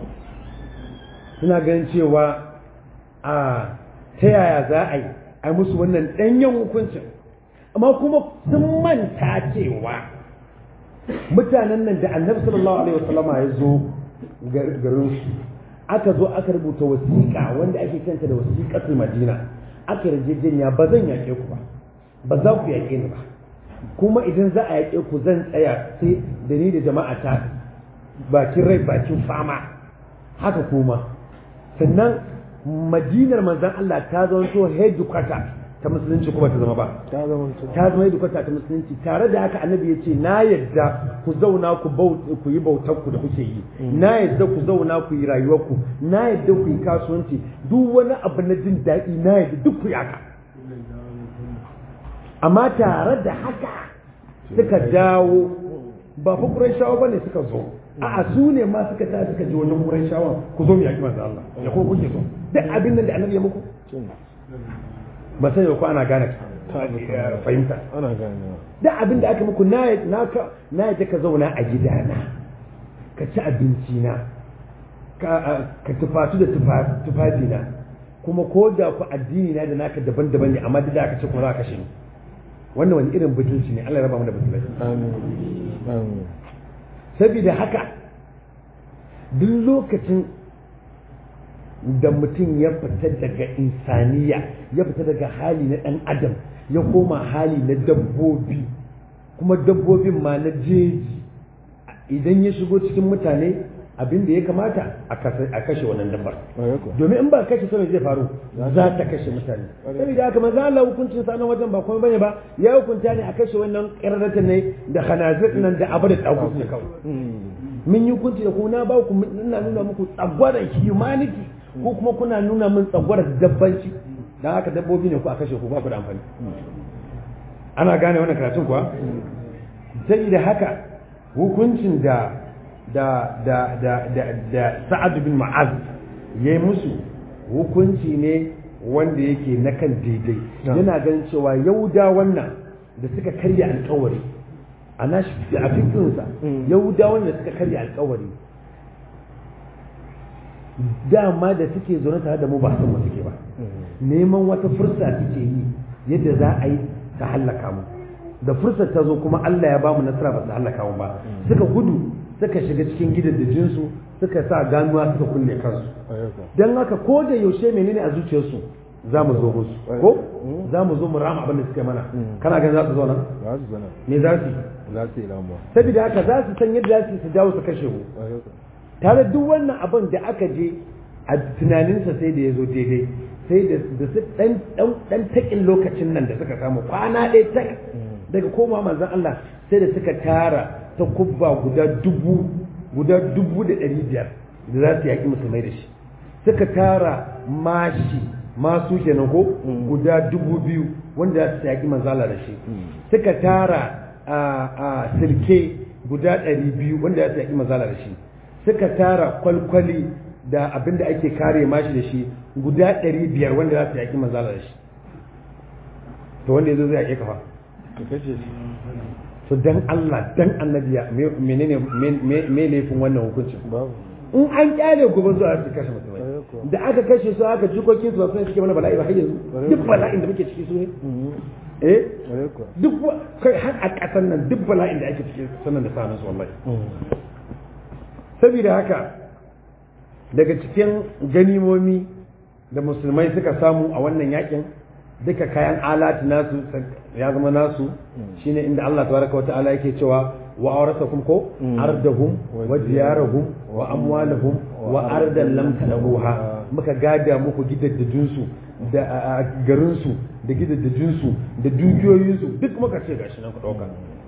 suna ganin cewa a ta yaya za a yi a musu wannan ɗanyen hukuncin amma kuma sun manta cewa mutanen nan da annabi sallallahu alaihi wasallama ya zo garin su aka zo aka rubuta wasiƙa wanda ake kanta da wasiƙatul madina aka yarjejeniya ba zan yaƙe ku ba ba za ku yaƙe ni ba kuma idan za a yaƙe ku zan tsaya sai da ni da jama'a ta bakin rai bakin fama haka kuma sannan madinar manzan Allah ta zanto headquarter ta musulunci kuma ta zama ba ta zama headquarter ta musulunci tare da haka annabi ya ce na yadda ku zauna ku ku yi bautar ku da kuke yi na yadda ku zauna ku yi rayuwar ku na yadda ku yi kasuwanci duk wani abu na jin daɗi na yadda duk ku yi haka amma tare da haka suka dawo ba fa Qurayshawa bane suka zo a'a su ne ma suka ta suka ji wajen Qurayshawa ku zo mu yaki manzo Allah ya ko kuke so duk abin nan da Annabi ya muku ba sai ko ana gane fahimta ana gane duk abin da aka muku na na ka na yadda ka zauna a gidana ka ci abinci na ka ka tufatu da tufafi na kuma ko da ku addini na da naka daban-daban ne amma duk da aka ce kuma za ka kashe ni wannan wani irin butulci ne Allah ya raba mu da butulci amin saboda haka duk lokacin da mutum ya fita daga insaniya ya fita daga hali na ɗan adam ya koma hali na dabbobi kuma dabbobin ma na jeji idan ya shigo cikin mutane abin da ya kamata a kashe wannan dabbar domin in ba kashe sanar zai faru za ta kashe mutane saboda haka manzo Allah hukuncin sa nan wajen ba kuma bane ba ya hukunta ne a kashe wannan qirratan ne da khanazir nan da abu da tsago ne kawai mun yi hukunci da ku na ba ku ina nuna muku tsagwaran humanity ko kuma kuna nuna min tsagwaran dabbanci dan haka dabbobi ne ku a kashe ku ba ku da amfani ana gane wannan karatun kuwa sai da haka hukuncin da da da da da, da Sa'ad bin Mu'az yayi musu hukunci ne wanda yake na kan daidai yana ganin cewa yauda wannan da suka karya alkawari a nashi a fikinsa yauda wanda suka karya alkawari dama da suke zaune tare da mu ba san mu suke ba neman wata fursa suke yi yadda za a yi ta hallaka mu da fursar ta zo kuma Allah ya bamu nasara ba su hallaka mu ba suka gudu suka shiga cikin gidajen su suka sa ganuwa suka kulle kansu dan haka ko da yaushe menene a zuciyarsu za mu zo musu ko za mu zo mu rama abin da suka yi mana kana ganin za su zo nan za su zana me za su yi za su yi lamuwa saboda haka za su san yadda za su yi su dawo su kashe mu tare duk wannan abin da aka je a tunaninsa sai da ya zo daidai sai da da su dan dan dan takin lokacin nan da suka samu kwana ɗaya tak daga koma manzon Allah sai da suka tara ta kubba guda dubu guda dubu da ɗari biyar da za su yaƙi musulmai da shi suka tara mashi masu kenan ko guda dubu biyu wanda za su yaƙi manzala da shi suka tara a silke guda ɗari biyu wanda za su yaƙi manzala da shi suka tara kwalkwali da abin da ake kare mashi da shi guda ɗari biyar wanda za su yaƙi manzala da shi to wanda ya zo zai yaƙe kafa ka kashe shi to dan Allah dan annabiya menene me laifin wannan hukuncin babu in an kyale gobe zuwa su kashe mutumai da aka kashe su aka jikokin su ba su suke mana bala'i ba har yanzu duk bala'in da muke ciki su ne eh ƙwarai kuwa duk wa- kai har a ƙasar nan duk bala'in da ake ciki sannan da sanin su wallahi saboda haka daga cikin ganimomi da musulmai suka samu a wannan yakin duka kayan alati nasu ya zama nasu shine inda Allah tabaraka wa ta'ala yake cewa wa awrasakum ko ardahum wa diyarahum wa amwalahum wa ardan lam tadabuha muka gada muku gidaddajin su da garin su da gidaddajin su da dukiyoyin su duk muka ce gashi nan ku dauka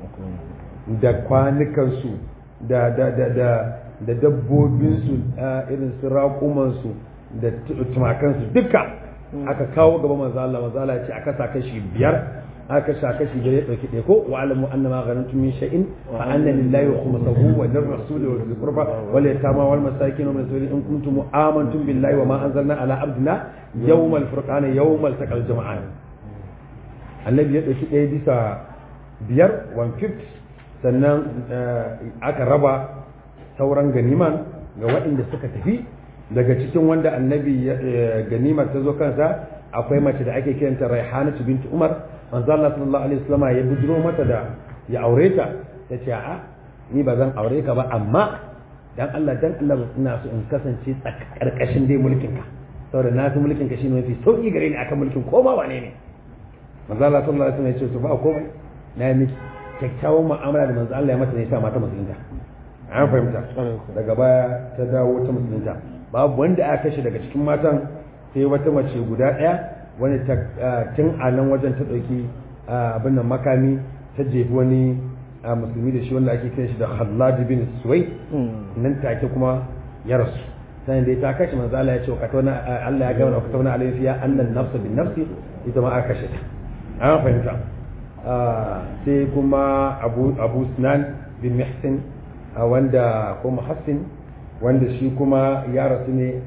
da kwanukan su da da da da da dabbobin su irin su raƙuman su da tumakan su duka aka kawo gaba manzo Allah manzo Allah ya ce aka sa kashi biyar aka sa kashi biyar ya dauki ɗaya ko wa alamu anna ma ghanantum min shay'in fa anna lillahi khumsahu wa lir rasul wa dhil qurba wal yatama wal masakin wa min sabil in kuntum amantum billahi wa ma anzalna ala abdina yawmal furqan yawmal taqal jama'an annabi ya dauki ɗaya bisa biyar one fifth sannan aka raba sauran ganiman ga waɗanda suka tafi daga cikin wanda annabi ganimar ta zo kansa akwai mace da ake kiranta raihanatu binti umar manzo Allah sallallahu alaihi wasallam ya bujiro mata da ya aure ta ta ce a ni ba zan aure ka ba amma dan Allah dan Allah ina so in kasance karkashin dai mulkin ka saboda na fi mulkin ka shine mafi sauki gare ni akan mulkin ko ba wane ne manzo Allah sallallahu alaihi wasallam ya ce to ba komai na yi miki kyakkyawan mu'amala da manzo Allah ya mata ne ya sa mata musulunta an fahimta daga baya ta dawo ta musulunta babu wanda aka kashe daga cikin matan sai wata mace guda ɗaya wani tun a nan wajen ta ɗauki abin nan makami ta jefi wani musulmi da shi wanda ake kiran shi da Khallad bin Suwai nan take kuma ya rasu sai dai ta kashe manzo Allah ya ce ka tauna Allah ya ga mana ka tauna alayhi fiya annan nafsu bin nafsi ita ma aka kashe ta an fahimta sai kuma Abu Abu Sinan bin Muhsin wanda ko Muhassin wanda shi kuma ya rasu ne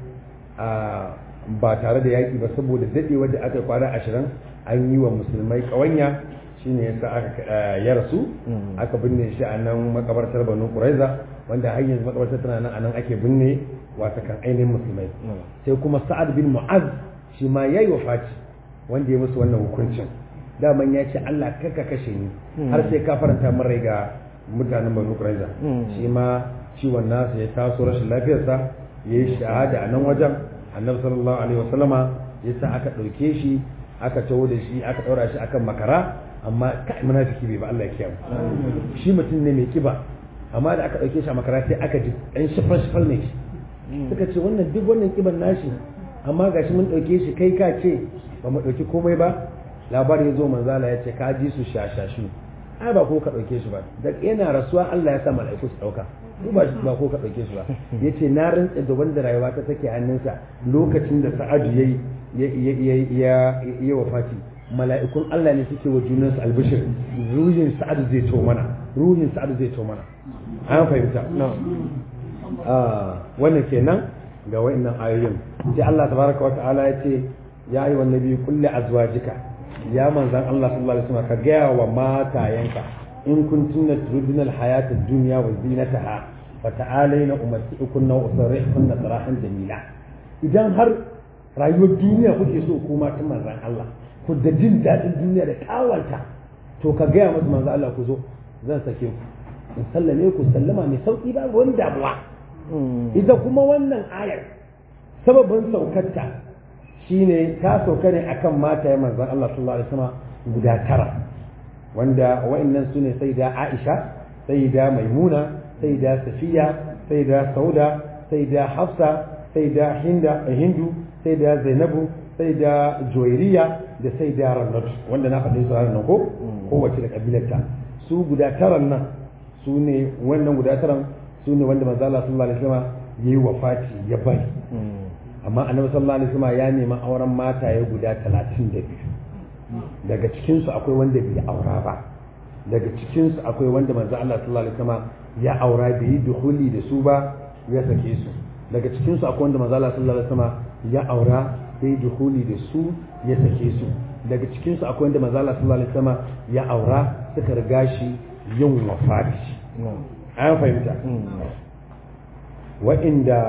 ba tare da yaƙi ba saboda daɗewa da aka kwana ashirin an yi wa musulmai ƙawanya shine yasa aka ya rasu aka binne shi a nan makabartar banu ƙuraiza wanda har yanzu makabartar tana nan a nan ake binne wata kan ainihin musulmai sai kuma sa'ad bin mu'az shi ma ya yi wafaci wanda ya musu wannan hukuncin daman ya ce Allah kaka kashe ni har sai ka faranta min rai ga mutanen banu ƙuraiza shi ma ciwon nasa ya taso rashin lafiyarsa ya yi shahada a nan wajen annabi sallallahu alaihi wasallama ya sa aka ɗauke shi aka taho da shi aka ɗaura shi akan makara amma kai munafiki bai ba Allah ya kiyaye shi mutum ne mai kiba amma da aka ɗauke shi a makara sai aka ji ɗan shifal shifal ne shi suka ce wannan duk wannan kiban nashi amma gashi mun ɗauke shi kai ka ce ba mu ɗauki komai ba labari ya zo manzala ya ce ka ji su shashashu ai ba ko ka ɗauke shi ba da yana rasuwa Allah ya sa mala'iku su ɗauka ko ba ba ko ka ɗauke shi ba yace na rantsa da wanda rayuwa ta take hannunsa lokacin da Sa'adu yayi ya ya wafati mala'ikun Allah ne suke wa junansu albishir ruhin sa'ad zai to mana ruhin sa'ad zai to mana an fahimta wannan kenan ga wa'annan ayoyin sai Allah tabaraka wa ta'ala ya ce ya yi wannan biyu kulle azwajika ya manzan Allah sallallahu alaihi wasallam ka gaya wa matayenka in kuntunna turidina alhayata ad-dunya wa zinataha fa ta'alaina umatti'ukunna wa usarrihkunna sarahan jamila idan har rayuwar duniya kuke so ku matan manzan Allah ku da jin daɗin duniya da kawanta to ka gaya musu manzan Allah ku zo zan sake ku in sallame ku sallama mai sauki ba wani damuwa ita kuma wannan ayar sababin saukarta shine ta sauka ne akan mata manzon Allah sallallahu alaihi wasallam guda tara wanda wa'annan su ne sai da Aisha sai da Maimuna sai da Safiya sai da Sauda sai da Hafsa sai da Hinda Hindu sai da Zainabu sai da Juwairiya da sai da Ramlatu wanda na faɗi su ranar ko kowace da kabilarta su guda taran nan su ne wannan guda taran su ne wanda manzo Allah sallallahu alaihi wasallam yayi wafati ya bari amma annabi sallallahu alaihi wasallam ya nemi auren mataye guda 32 daga cikin su akwai wanda bai aura ba daga cikin su akwai wanda manzo Allah sallallahu alaihi wasallam ya aura bai yi dukhuli da su ba ya sake su daga cikin su akwai wanda manzo Allah sallallahu alaihi wasallam ya aura bai dukhuli da su ya sake su daga cikin su akwai wanda manzo Allah sallallahu alaihi wasallam ya aura suka riga shi yin wafati an fahimta wa'inda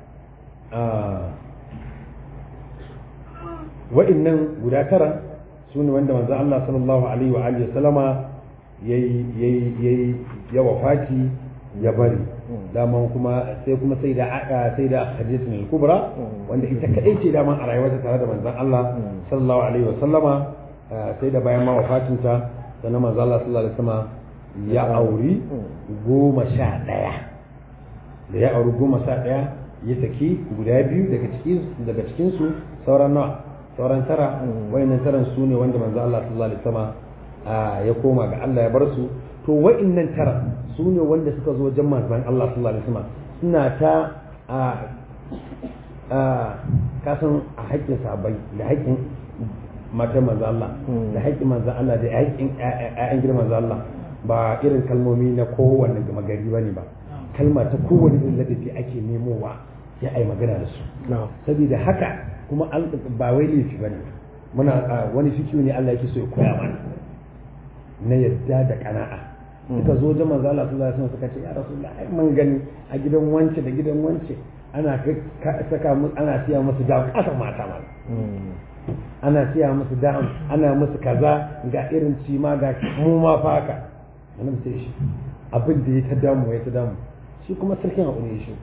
wa'innan guda tara su ne wanda manzo Allah sallallahu alaihi wa alihi sallama yayi yayi yayi ya wafati ya bari daman kuma sai kuma sai da sai da Khadijatu al-Kubra wanda ita kadai ce daman a rayuwarta tare da manzon Allah sallallahu alaihi wa sallama sai da bayan ma wafatinta sannan manzo Allah sallallahu alaihi wa sallama ya auri goma sha ɗaya da ya auri goma sha ɗaya ya saki guda biyu daga cikinsu sauran nawa sauran tara wayannan taran su ne wanda manzo Allah sallallahu alaihi wasallam ya koma ga Allah ya bar su to wayannan tara su ne wanda suka zo wajen manzon Allah sallallahu alaihi wasallam suna ta a a kasan a haƙƙin sabai da haƙƙin matan manzo Allah da haƙƙin manzo Allah da haƙƙin ƴaƴan gidan manzo Allah ba irin kalmomi na kowanne gama gari ba ne ba kalma ta kowane irin ladabi ake nemowa ya ai magana da su saboda haka kuma ba wai laifi ba ne muna wani fikiyu ne Allah yake so ya koya mana na yadda da kana'a suka zo da manzo Allah sallallahu alaihi wasallam suka ce ya rasulullah ai mun gani a gidan wance da gidan wance ana saka musu ana siya musu da kasa mata ma ana siya musu da'am ana musu kaza ga irin cima ga mu ma fa haka annabi sai shi abin da ya ta damu ya ta damu shi kuma sarkin hakuri shi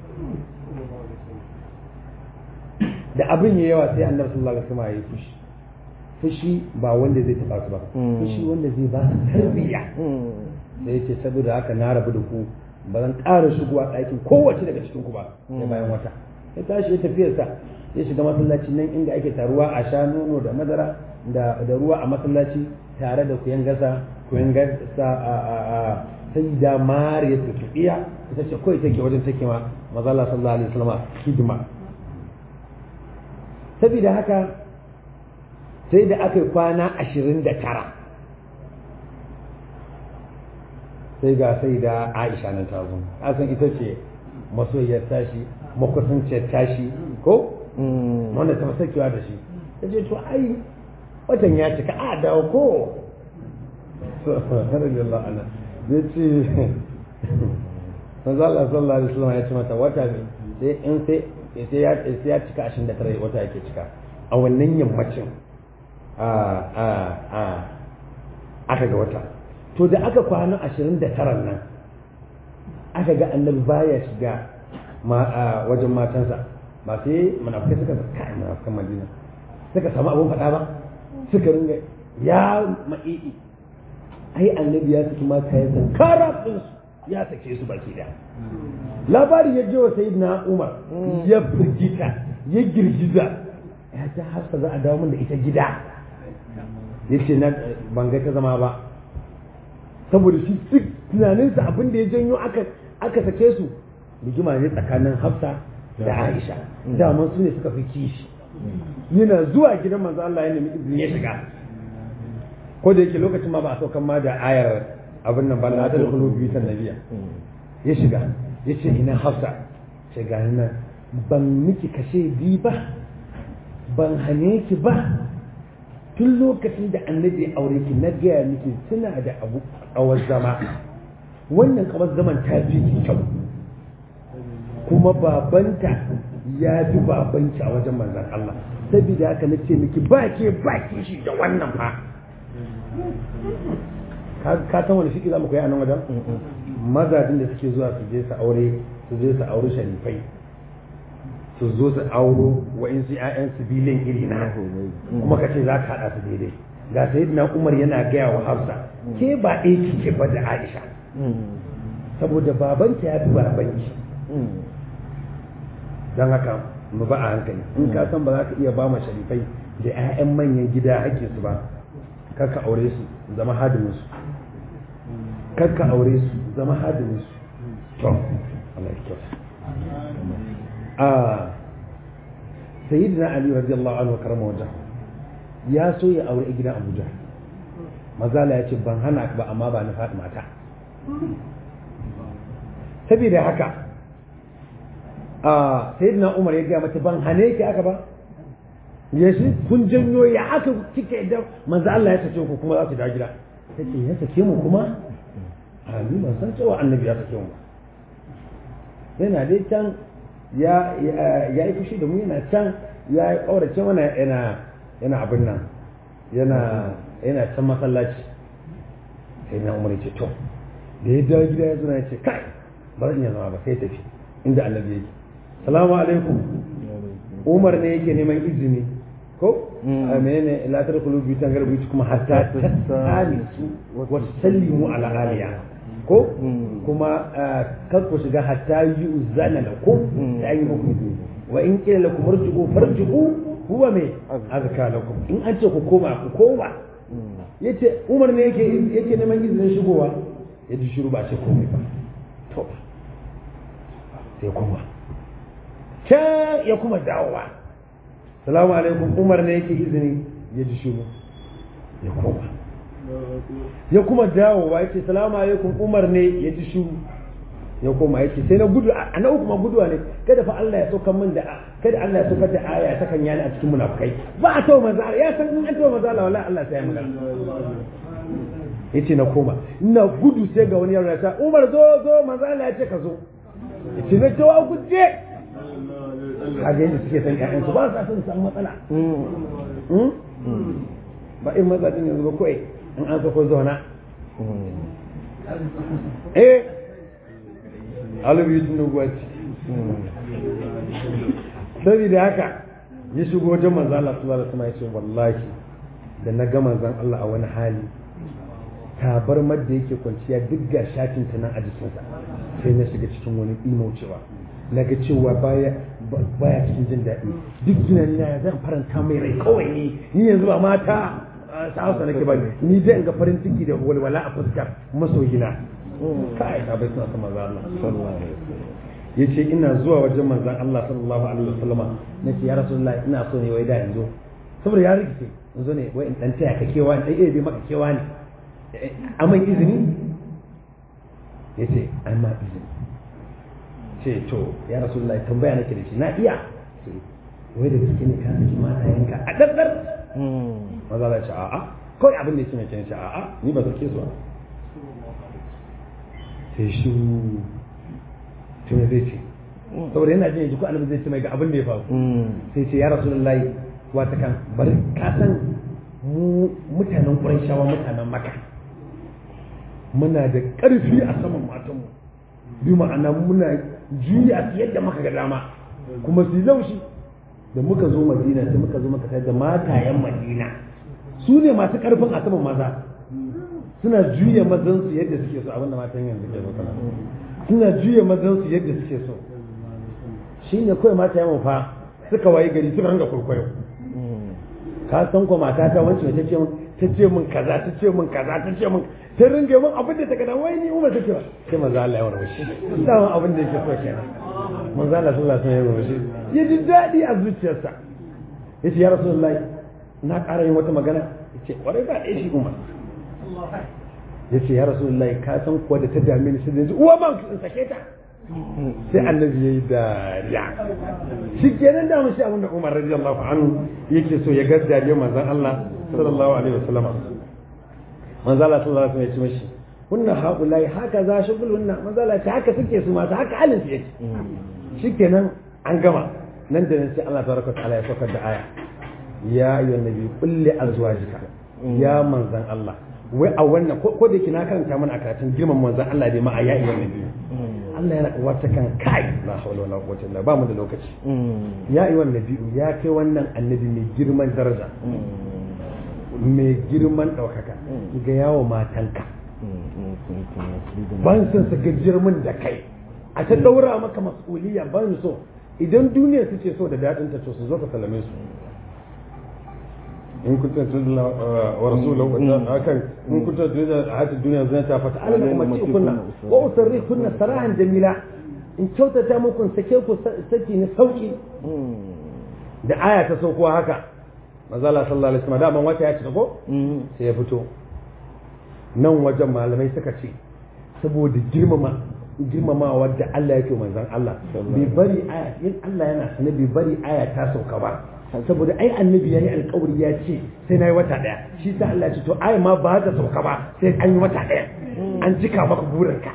da abin ya yawa sai annabi sallallahu alaihi wasallam ya fushi fushi ba wanda zai taba su ba fushi wanda zai ba su tarbiyya da yace saboda haka na rabu da ku ba zan ƙara shigowa ɗakin kowace daga cikin ku ba ya bayan wata ya tashi ya tafiyarsa ya shiga masallaci nan inda ake taruwa a sha nono da madara da ruwa a masallaci tare da kuyan gasa kuyan gasa a sai da mariya tutubiya ita ce kawai take wajen take ma mazala sallallahu alaihi wasallam hidima saboda haka sai da aka kwana ashirin da tara sai ga sai da aisha nan ta zo san ita ce masoyiyar tashi makusanciyar tashi ko wanda ta sakewa da shi ta ce to ai watan ya cika a dawo ko radiyallahu anha ya ce manzo Allah sallallahu alaihi wasallam ya ce mata wata ne sai in sai sai ya sai ya cika 29 wata yake cika a wannan yammacin a a a aka ga wata to da aka kwana 29 nan aka ga annabi baya shiga wajen matansa ba sai munafikai suka kai munafikan Madina suka samu abun faɗa ba suka ringa ya ma'i'i ai annabi ya saki mata ya san karafin ya sake su baki da labari ya je wa sayyidina Umar ya firgita ya girgiza ya ta hafsa za a dawo min da ita gida yace na ban ga ta zama ba saboda shi duk tunaninsa abin da ya janyo aka aka sake su rigima ne tsakanin hafsa da aisha daman su ne suka fi kishi yana zuwa gidan manzo Allah ya nemi izini ya shiga ko da yake lokacin ma ba a saukan ma da ayar abin nan ba la ta dukulu biyu ta nabiya ya shiga ya ce ina hafsa ce ga nan ban miki kashe bi ba ban hane ki ba tun lokacin da annabi ya aure ki na gaya miki suna da abu kawar zama wannan kawar zaman ta fi ki kyau kuma babanta ya fi babanki a wajen manzan Allah saboda haka na ce miki ba ke ba ki shi da wannan fa ka san wani shi za mu koyi a nan wajen mazajin da suke zuwa su je su aure su je su aure sharifai su zo su auro wa'insu 'ya'yan su bilin iri na kuma ka ce za ka haɗa su daidai ga sayyidina umar yana gaya wa hafsa ke ba ɗaya kike ba da aisha saboda babanta ya fi babanki don haka mu ba a hankali in ka san ba za ka iya ba ma sharifai da 'ya'yan manyan gida hakkin su ba kar ka aure su zama hadimin su kar ka aure su zama hadimin su to Allah ya kyauta a sayyidina ali radiyallahu anhu karama wajen ya so ya aure gidan abuja mazala ya ce ban hana ba amma ba na faɗi mata saboda haka a sayyidina umar ya gaya mata ban hane ki aka ba ya shi kun janyo ya aka kike da manzo Allah ya sace ku kuma za ku dawo gida take ya sake mu kuma a ni ban san cewa annabi ya sake mu yana dai can ya ya yi fushi da mu yana can ya yi kaurace mana yana yana abin nan yana yana can masallaci sai na umar ce to da ya dawo gida ya zo ya ce kai ba zan iya zama ba sai tafi inda annabi yake salamu alaikum umar ne yake neman izini ko a menene la tadkhulu bi tangar bi kuma hatta tasalisu wa sallimu ala aliya ko kuma kar ku shiga hatta yu'zana lakum da yi muku izini wa in qila lakum irji'u farji'u huwa me azka lakum in an ce ku koma ku koma yace umar ne yake yake neman izinin shigowa ya ji shiru ba ce komai ba to sai kuma can ya kuma dawowa salamu alaikum umar ne yake izini ya ji shiru ya koma ya kuma dawowa yake salamu alaikum umar ne ya ji shiru ya koma yake sai na gudu a na uku ma guduwa ne kada fa Allah ya saukar min da kada Allah ya saukar da aya ta kan yani a cikin munafukai ba a tawo maza ya san in an tawo maza wallahi Allah sai ya magana yace na koma ina gudu sai ga wani yaro ya ta Umar zo zo manzo Allah ya ce ka zo yace na tawo guje kaga yadda suke san ƴaƴan su ba sa son samu matsala ba in maza din yanzu ba kawai in an sako zauna eh alibi tun gwaci saboda haka ya shigo wajen manzo Allah sallallahu alaihi wasallam ya ce wallahi da na ga manzon Allah a wani hali tabarmar da yake kwanciya duk ga shatin ta nan a jikinsa sai na shiga cikin wani imaucewa na ga cewa baya baya cikin jin daɗi duk tunani na zan faranta mai rai kawai ni ni yanzu ba mata ta hausa nake ba ni dai in ga farin ciki da walwala a fuskar masoyina kai ka bai suna son manzo Allah sallallahu alaihi wasallam yace ina zuwa wajen manzon Allah sallallahu alaihi wasallama nace ya rasulullahi ina so ne wai da in zo saboda ya rikice in zo ne wai in dan taya ka kewa in dai bai maka kewa ne aman izini yace an ma izini ce to ya rasulullahi tambaya nake da shi na iya wai da gaske ne ka saki matayenka a daddar maza Allah ce a'a kawai abin da yake mai ce a'a ni ba sake su ba sai shi to me zai ce saboda yana jin yanzu ko annabi zai ce mai ga abin da ya faru sai ce ya rasulullahi wata kan bari ka san mu mutanen Qurayshawa mutanen Makka muna da ƙarfi a saman matanmu bi ma'ana muna juya su yadda muka ga dama kuma su laushi da muka zo Madina sai muka zo muka da matayen Madina su ne masu ƙarfin a saman maza suna juya mazansu yadda suke so abinda matan yanzu ke so kana suna juya mazansu yadda suke so shi ne kawai mata yawan fa suka waye gari suka ranga kwaikwayo ka san ko mata ta wance ta ce min ta ce min kaza ta ce min kaza ta ce min ta ringa min abin da ta gada wai ni umar take ba sai manzo Allah ya warwashi dama abin da yake so kenan manzo Allah sallallahu alaihi wasallam ya warwashi ya ji dadi a zuciyarsa ya ce ya rasulullahi na ƙara yin wata magana ya ce ƙwarai ba ɗaya shi umar ya ce ya rasulullahi ka san kuwa da ta dame ni sai da yanzu uwa ban in sake ta sai annabi ya yi dariya shi kenan da mun shi abin da umar radiyallahu anhu yake so ya ga dariyar manzon Allah sallallahu alaihi wasallam manzon Allah sallallahu alaihi wasallam ya ce mashi kunna haulai haka za shi gulunna manzon Allah ta haka suke su masu haka halin su yake shikenan an gama nan da nan sai Allah tabaraka ta'ala ya saukar da aya ya ayyuhan nabi kulli azwajika ya manzon Allah wai a wannan ko da yake na karanta mana a karatun girman manzon Allah dai ma a ya ayyuhan nabi Allah yana wata kan kai la hawla wala quwwata illa ba mu da lokaci ya ayyuhan nabi ya kai wannan annabi mai girman daraja mai girman daukaka ga yawo matanka ban san su gajiyar min da kai a ta daura maka mas'uliyya ban so idan duniya su ce so da daɗin ta to su zo ka salame su in kunta tudla wa rasulahu hakan in kunta tudla hayat dunya zinata fa ta'ala kuma ci kunna wa usarri kunna sarahan jamila in kyautata muku sake ku saki ni sauki da aya ta sauko haka manzo Allah sallallahu alaihi wasallam da ban wata ya ci ko sai ya fito nan wajen malamai suka ce saboda girmama girmamawa da Allah yake manzon Allah bai bari aya in Allah yana sanar bai bari aya ta sauka ba saboda ai annabi yayi alƙawari ya ce sai nayi wata daya shi sa Allah ya ce to aya ma ba ta sauka ba sai an yi wata daya an cika maka burinka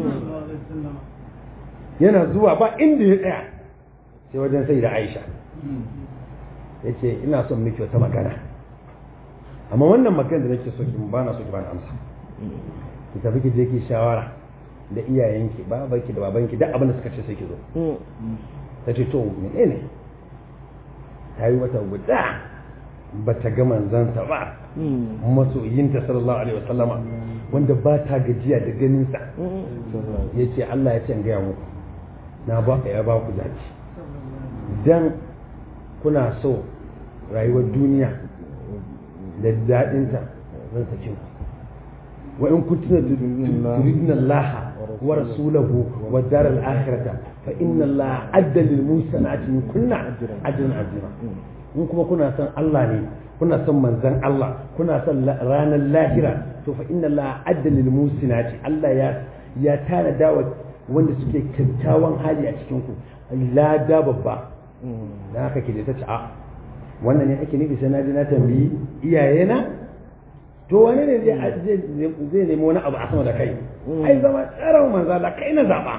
yana zuwa ba inda ya tsaya sai wajen sai da Aisha yace ina son miki wata magana amma wannan magana da nake so ki ba na so ki ba na amsa ki tafi ki je ki shawara da iyayenki babanki da babanki duk abin da suka ce sai ki zo ta ce to menene ta yi wata guda ba ta ga manzansa ba masoyinta sallallahu alaihi wasallama wanda ba ta gajiya da ganinsa ya ce Allah ya ce gaya muku na ba ya ba ku zaci dan kuna so rayuwar duniya da daɗinta zan sake ku wa in kuntum turidun Allah wa rasulahu wa dar al akhirata fa inna Allah adda lil musanati min kunna ajran azima in kuma kuna son Allah ne kuna son manzon Allah kuna son ranar lahira to fa inna Allah adda lil musanati Allah ya ya tana dawa wanda suke kyakkyawan hali a cikin ku lada babba da haka ke da ta ci a wannan ne ake nufi sai na ji na tambayi iyayena to wani ne zai nemi wani abu a sama da kai ai zama tsaron manza da kai na zaba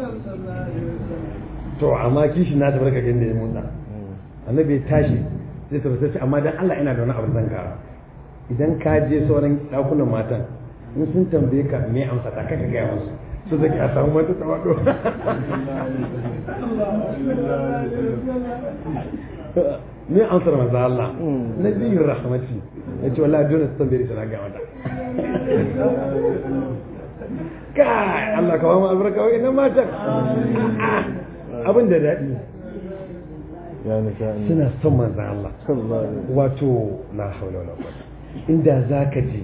to amma kishi na tabar ka gani da motsa annabi ya tashi zai tabbata ce amma dan Allah ina da wani abu zan kara idan ka je sauran dakunan matan in sun tambaye ka me amsa ta kaka gaya musu su zaki a samu mata tawado me ansar manzo Allah nabiyur rahmati yace wallahi dole su tambaye shi na ga mata kai Allah ka ba mu albarka wa ina matan abin da daɗi suna son manzo Allah wato la haula wala quwwata inda zaka je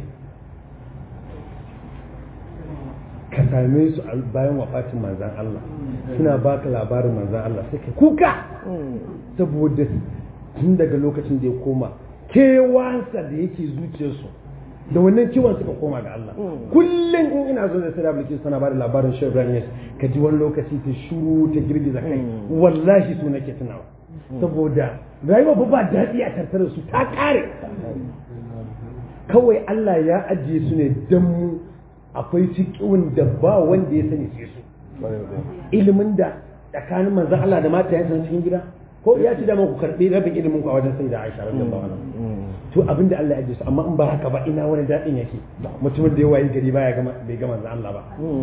ka same su bayan wafatin manzan Allah suna baka labarin manzan Allah sai ka kuka saboda tun daga lokacin da ya koma kewansa da yake zuciyarsu da wannan kiwon suka koma ga Allah kullum in ina zo da sai da suna ba da labarin shi Ibrahim ka ji wani lokaci ta shuru ta girgiza kai wallahi su nake tunawa saboda rayuwa ba ba daɗi a tattare su ta kare kawai Allah ya ajiye su ne don mu akwai cikin da ba wanda ya sani sai su ilimin da tsakanin manzan Allah da mata yansa cikin gida ko ya ci da ku karɓi rabin ilimin ku a wajen sai da Aisha radiyallahu anha to abin da Allah ya ajiye su amma in ba haka ba ina wani daɗin yake mutumin da ya wayi gari baya gama bai ga manzan Allah ba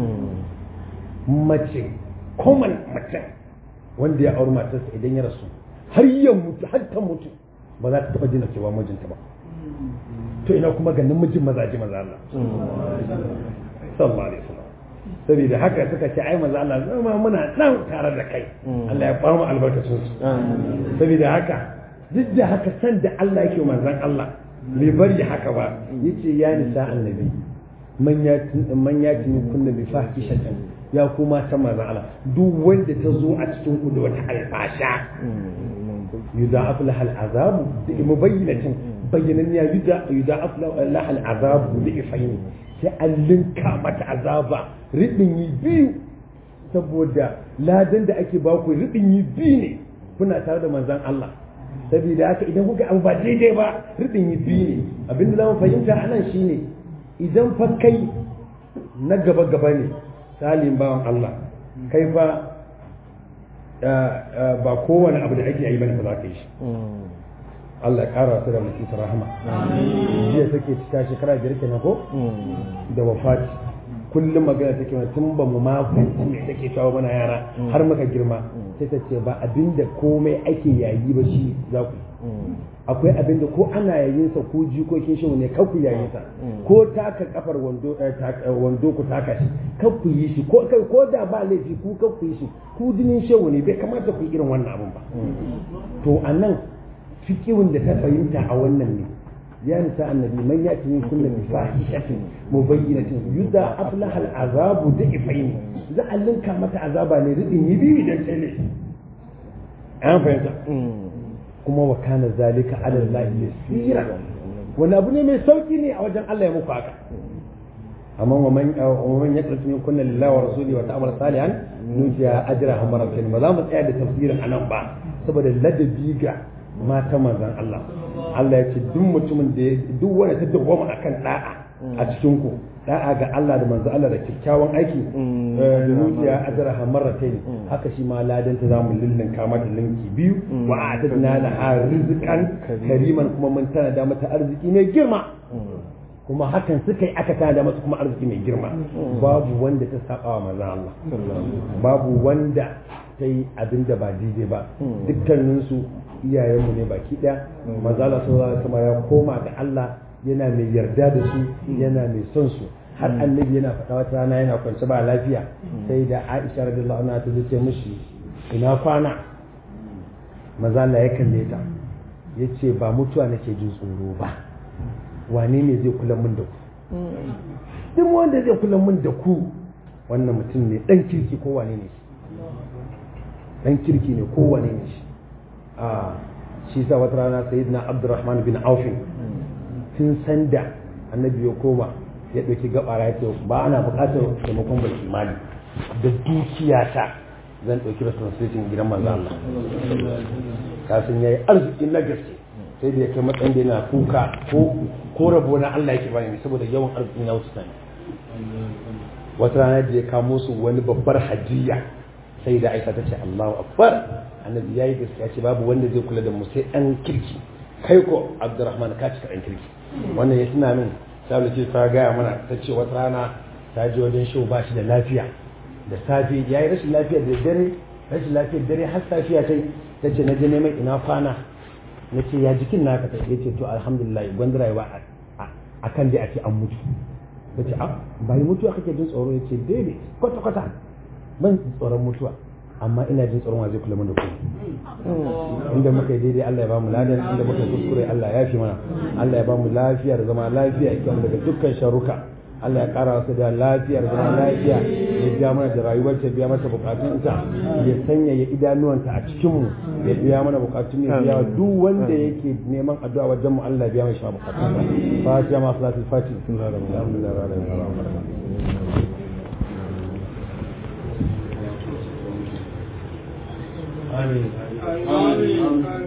mace common mutum wanda ya auri matarsa idan ya rasu har ya mutu har ta mutu ba za ta taɓa jina cewa mijinta ba to ina kuma ga namijin mazaji maza Allah sallallahu alaihi wasallam saboda haka suka ce ai maza Allah zama muna nan tare da kai Allah ya bamu albarkacin su saboda haka duk da haka san da Allah yake manzon Allah bai bari haka ba yace ya nisa annabi man ya man ya tuni kunna bi fahishatin ya kuma ta manzon Allah duk wanda ta zo a cikin ku da wata alfasha yudha'af lahal azabu da mubayyinatin bayyanan ya yudha'af lahal azabu da ifaini sai an linka mata azaba ridin yi biyu saboda ladan da ake baku ridin yi biyu ne kuna tare da manzon Allah saboda haka idan kuka abu ba daidai ba ridin yi biyu ne abinda zamu fahimta anan shine idan fa kai na gaba gaba ne salim bawan Allah kai fa ba kowane abu da ake yi bane ba za ka yi shi Allah ya kara su da mutum ta rahama jiya take cika shekara biyar kenan ko da wafati kullum magana take mana tun ba mu ma fahimci me take shawo mana yara har muka girma sai ta ce ba abinda komai ake yayi ba shi za ku akwai abinda ko ana yayin sa ko jikokin shi ne kar ku yayin sa ko taka kafar wando wando ku taka shi kar ku yi shi ko kai ko da ba laifi ku kar ku yi shi ku dinin shehu ne bai kamata ku yi irin wannan abun ba to anan fikirin da ta fahimta a wannan ne ya nisa annabi man ya tuni kullu bi fahishatin mubayyinatin yuda aflaha al'azabu da ifain za a linka mata azaba ne ridin yi biyu idan tsele an fahimta kuma wa kana zalika ala Allah yasira wani abu ne mai sauki ne a wajen Allah ya muku haka amma wa man wa man yaqratu min kunna lillahi wa rasulihi wa ta'amala salihan nujiya ajraha marratayn ba za mu tsaya da tafsirin anan ba saboda ladabi ga mata manzan Allah Allah ya ce duk mutumin da duk wanda ta dawwama akan da'a a cikin ku da'a ga Allah da manzan Allah da kyakkyawan aiki nujiya ajraha marratayn haka shi ma ladan ta zamu lillin kama da linki biyu wa a'tadna laha rizqan kariman kuma mun tana da mata arziki mai girma kuma hakan suka yi aka tana da mata kuma arziki mai girma babu wanda ta saba wa manzan Allah babu wanda ta yi abin da ba daidai ba dukkaninsu iyayenmu ne baki ɗaya mazala sun zama kama ya koma ga Allah yana mai yarda da su yana mai son su har annabi yana faɗa wata rana yana kwance ba lafiya sai da Aisha radiyallahu anha ta ce mishi ina kwana mazala ya kalle ta yace ba mutuwa nake jin tsoro ba wane ne zai kula min da ku duk wanda zai kula min da ku wannan mutum ne dan kirki ko wane ne dan kirki ne ko wane ne shi a shi sa wata rana sayyidina abdurrahman bin aufin tun sanda annabi ya koma ya ɗauki gabara ya ce ba ana buƙatar taimakon bai imani da dukiyata zan ɗauki responsibility gidan manzo Allah kafin yayi arziki na gaske sai da ya kai matsayin da yana kuka ko ko rabo na Allah yake bani saboda yawan arziki na wasu sani wata rana da ya kamo su wani babbar hajiya sai da Aisha ta ce Allahu akbar annabi yayi gaskiya ce babu wanda zai kula da mu sai ɗan kirki kai ko Abdurrahman ka cika ɗan kirki wannan ya tuna min sabulu ce ta gaya mana ta ce wata rana ta je wajen shehu ba shi da lafiya da safe ya yi rashin lafiya da dare rashin lafiyar dare har safiya ta ta ce na je neman ina kwana na ce ya jikin naka ta ya ce to alhamdulillah gwanda rayuwa a kan dai a ce an mutu ta ce ba yi mutuwa kake jin tsoro ya ce daidai kwata kwata ban tsoron mutuwa amma ina jin tsoron wa zai kula da ku inda muka yi daidai Allah ya bamu ladan inda muka kuskure Allah ya fi mana Allah ya bamu lafiya da zama lafiya ya daga dukkan sharuka Allah ya kara wasu da lafiya da zama lafiya ya biya mana da rayuwar ta biya mata bukatunta ya sanya ya idanuwanta a cikin mu ya biya mana bukatun ya biya duk wanda yake neman addu'a wajen mu Allah ya biya mai shi bukatunsa fatiha ma salatul fatiha alhamdulillah rabbil alamin آمين آمين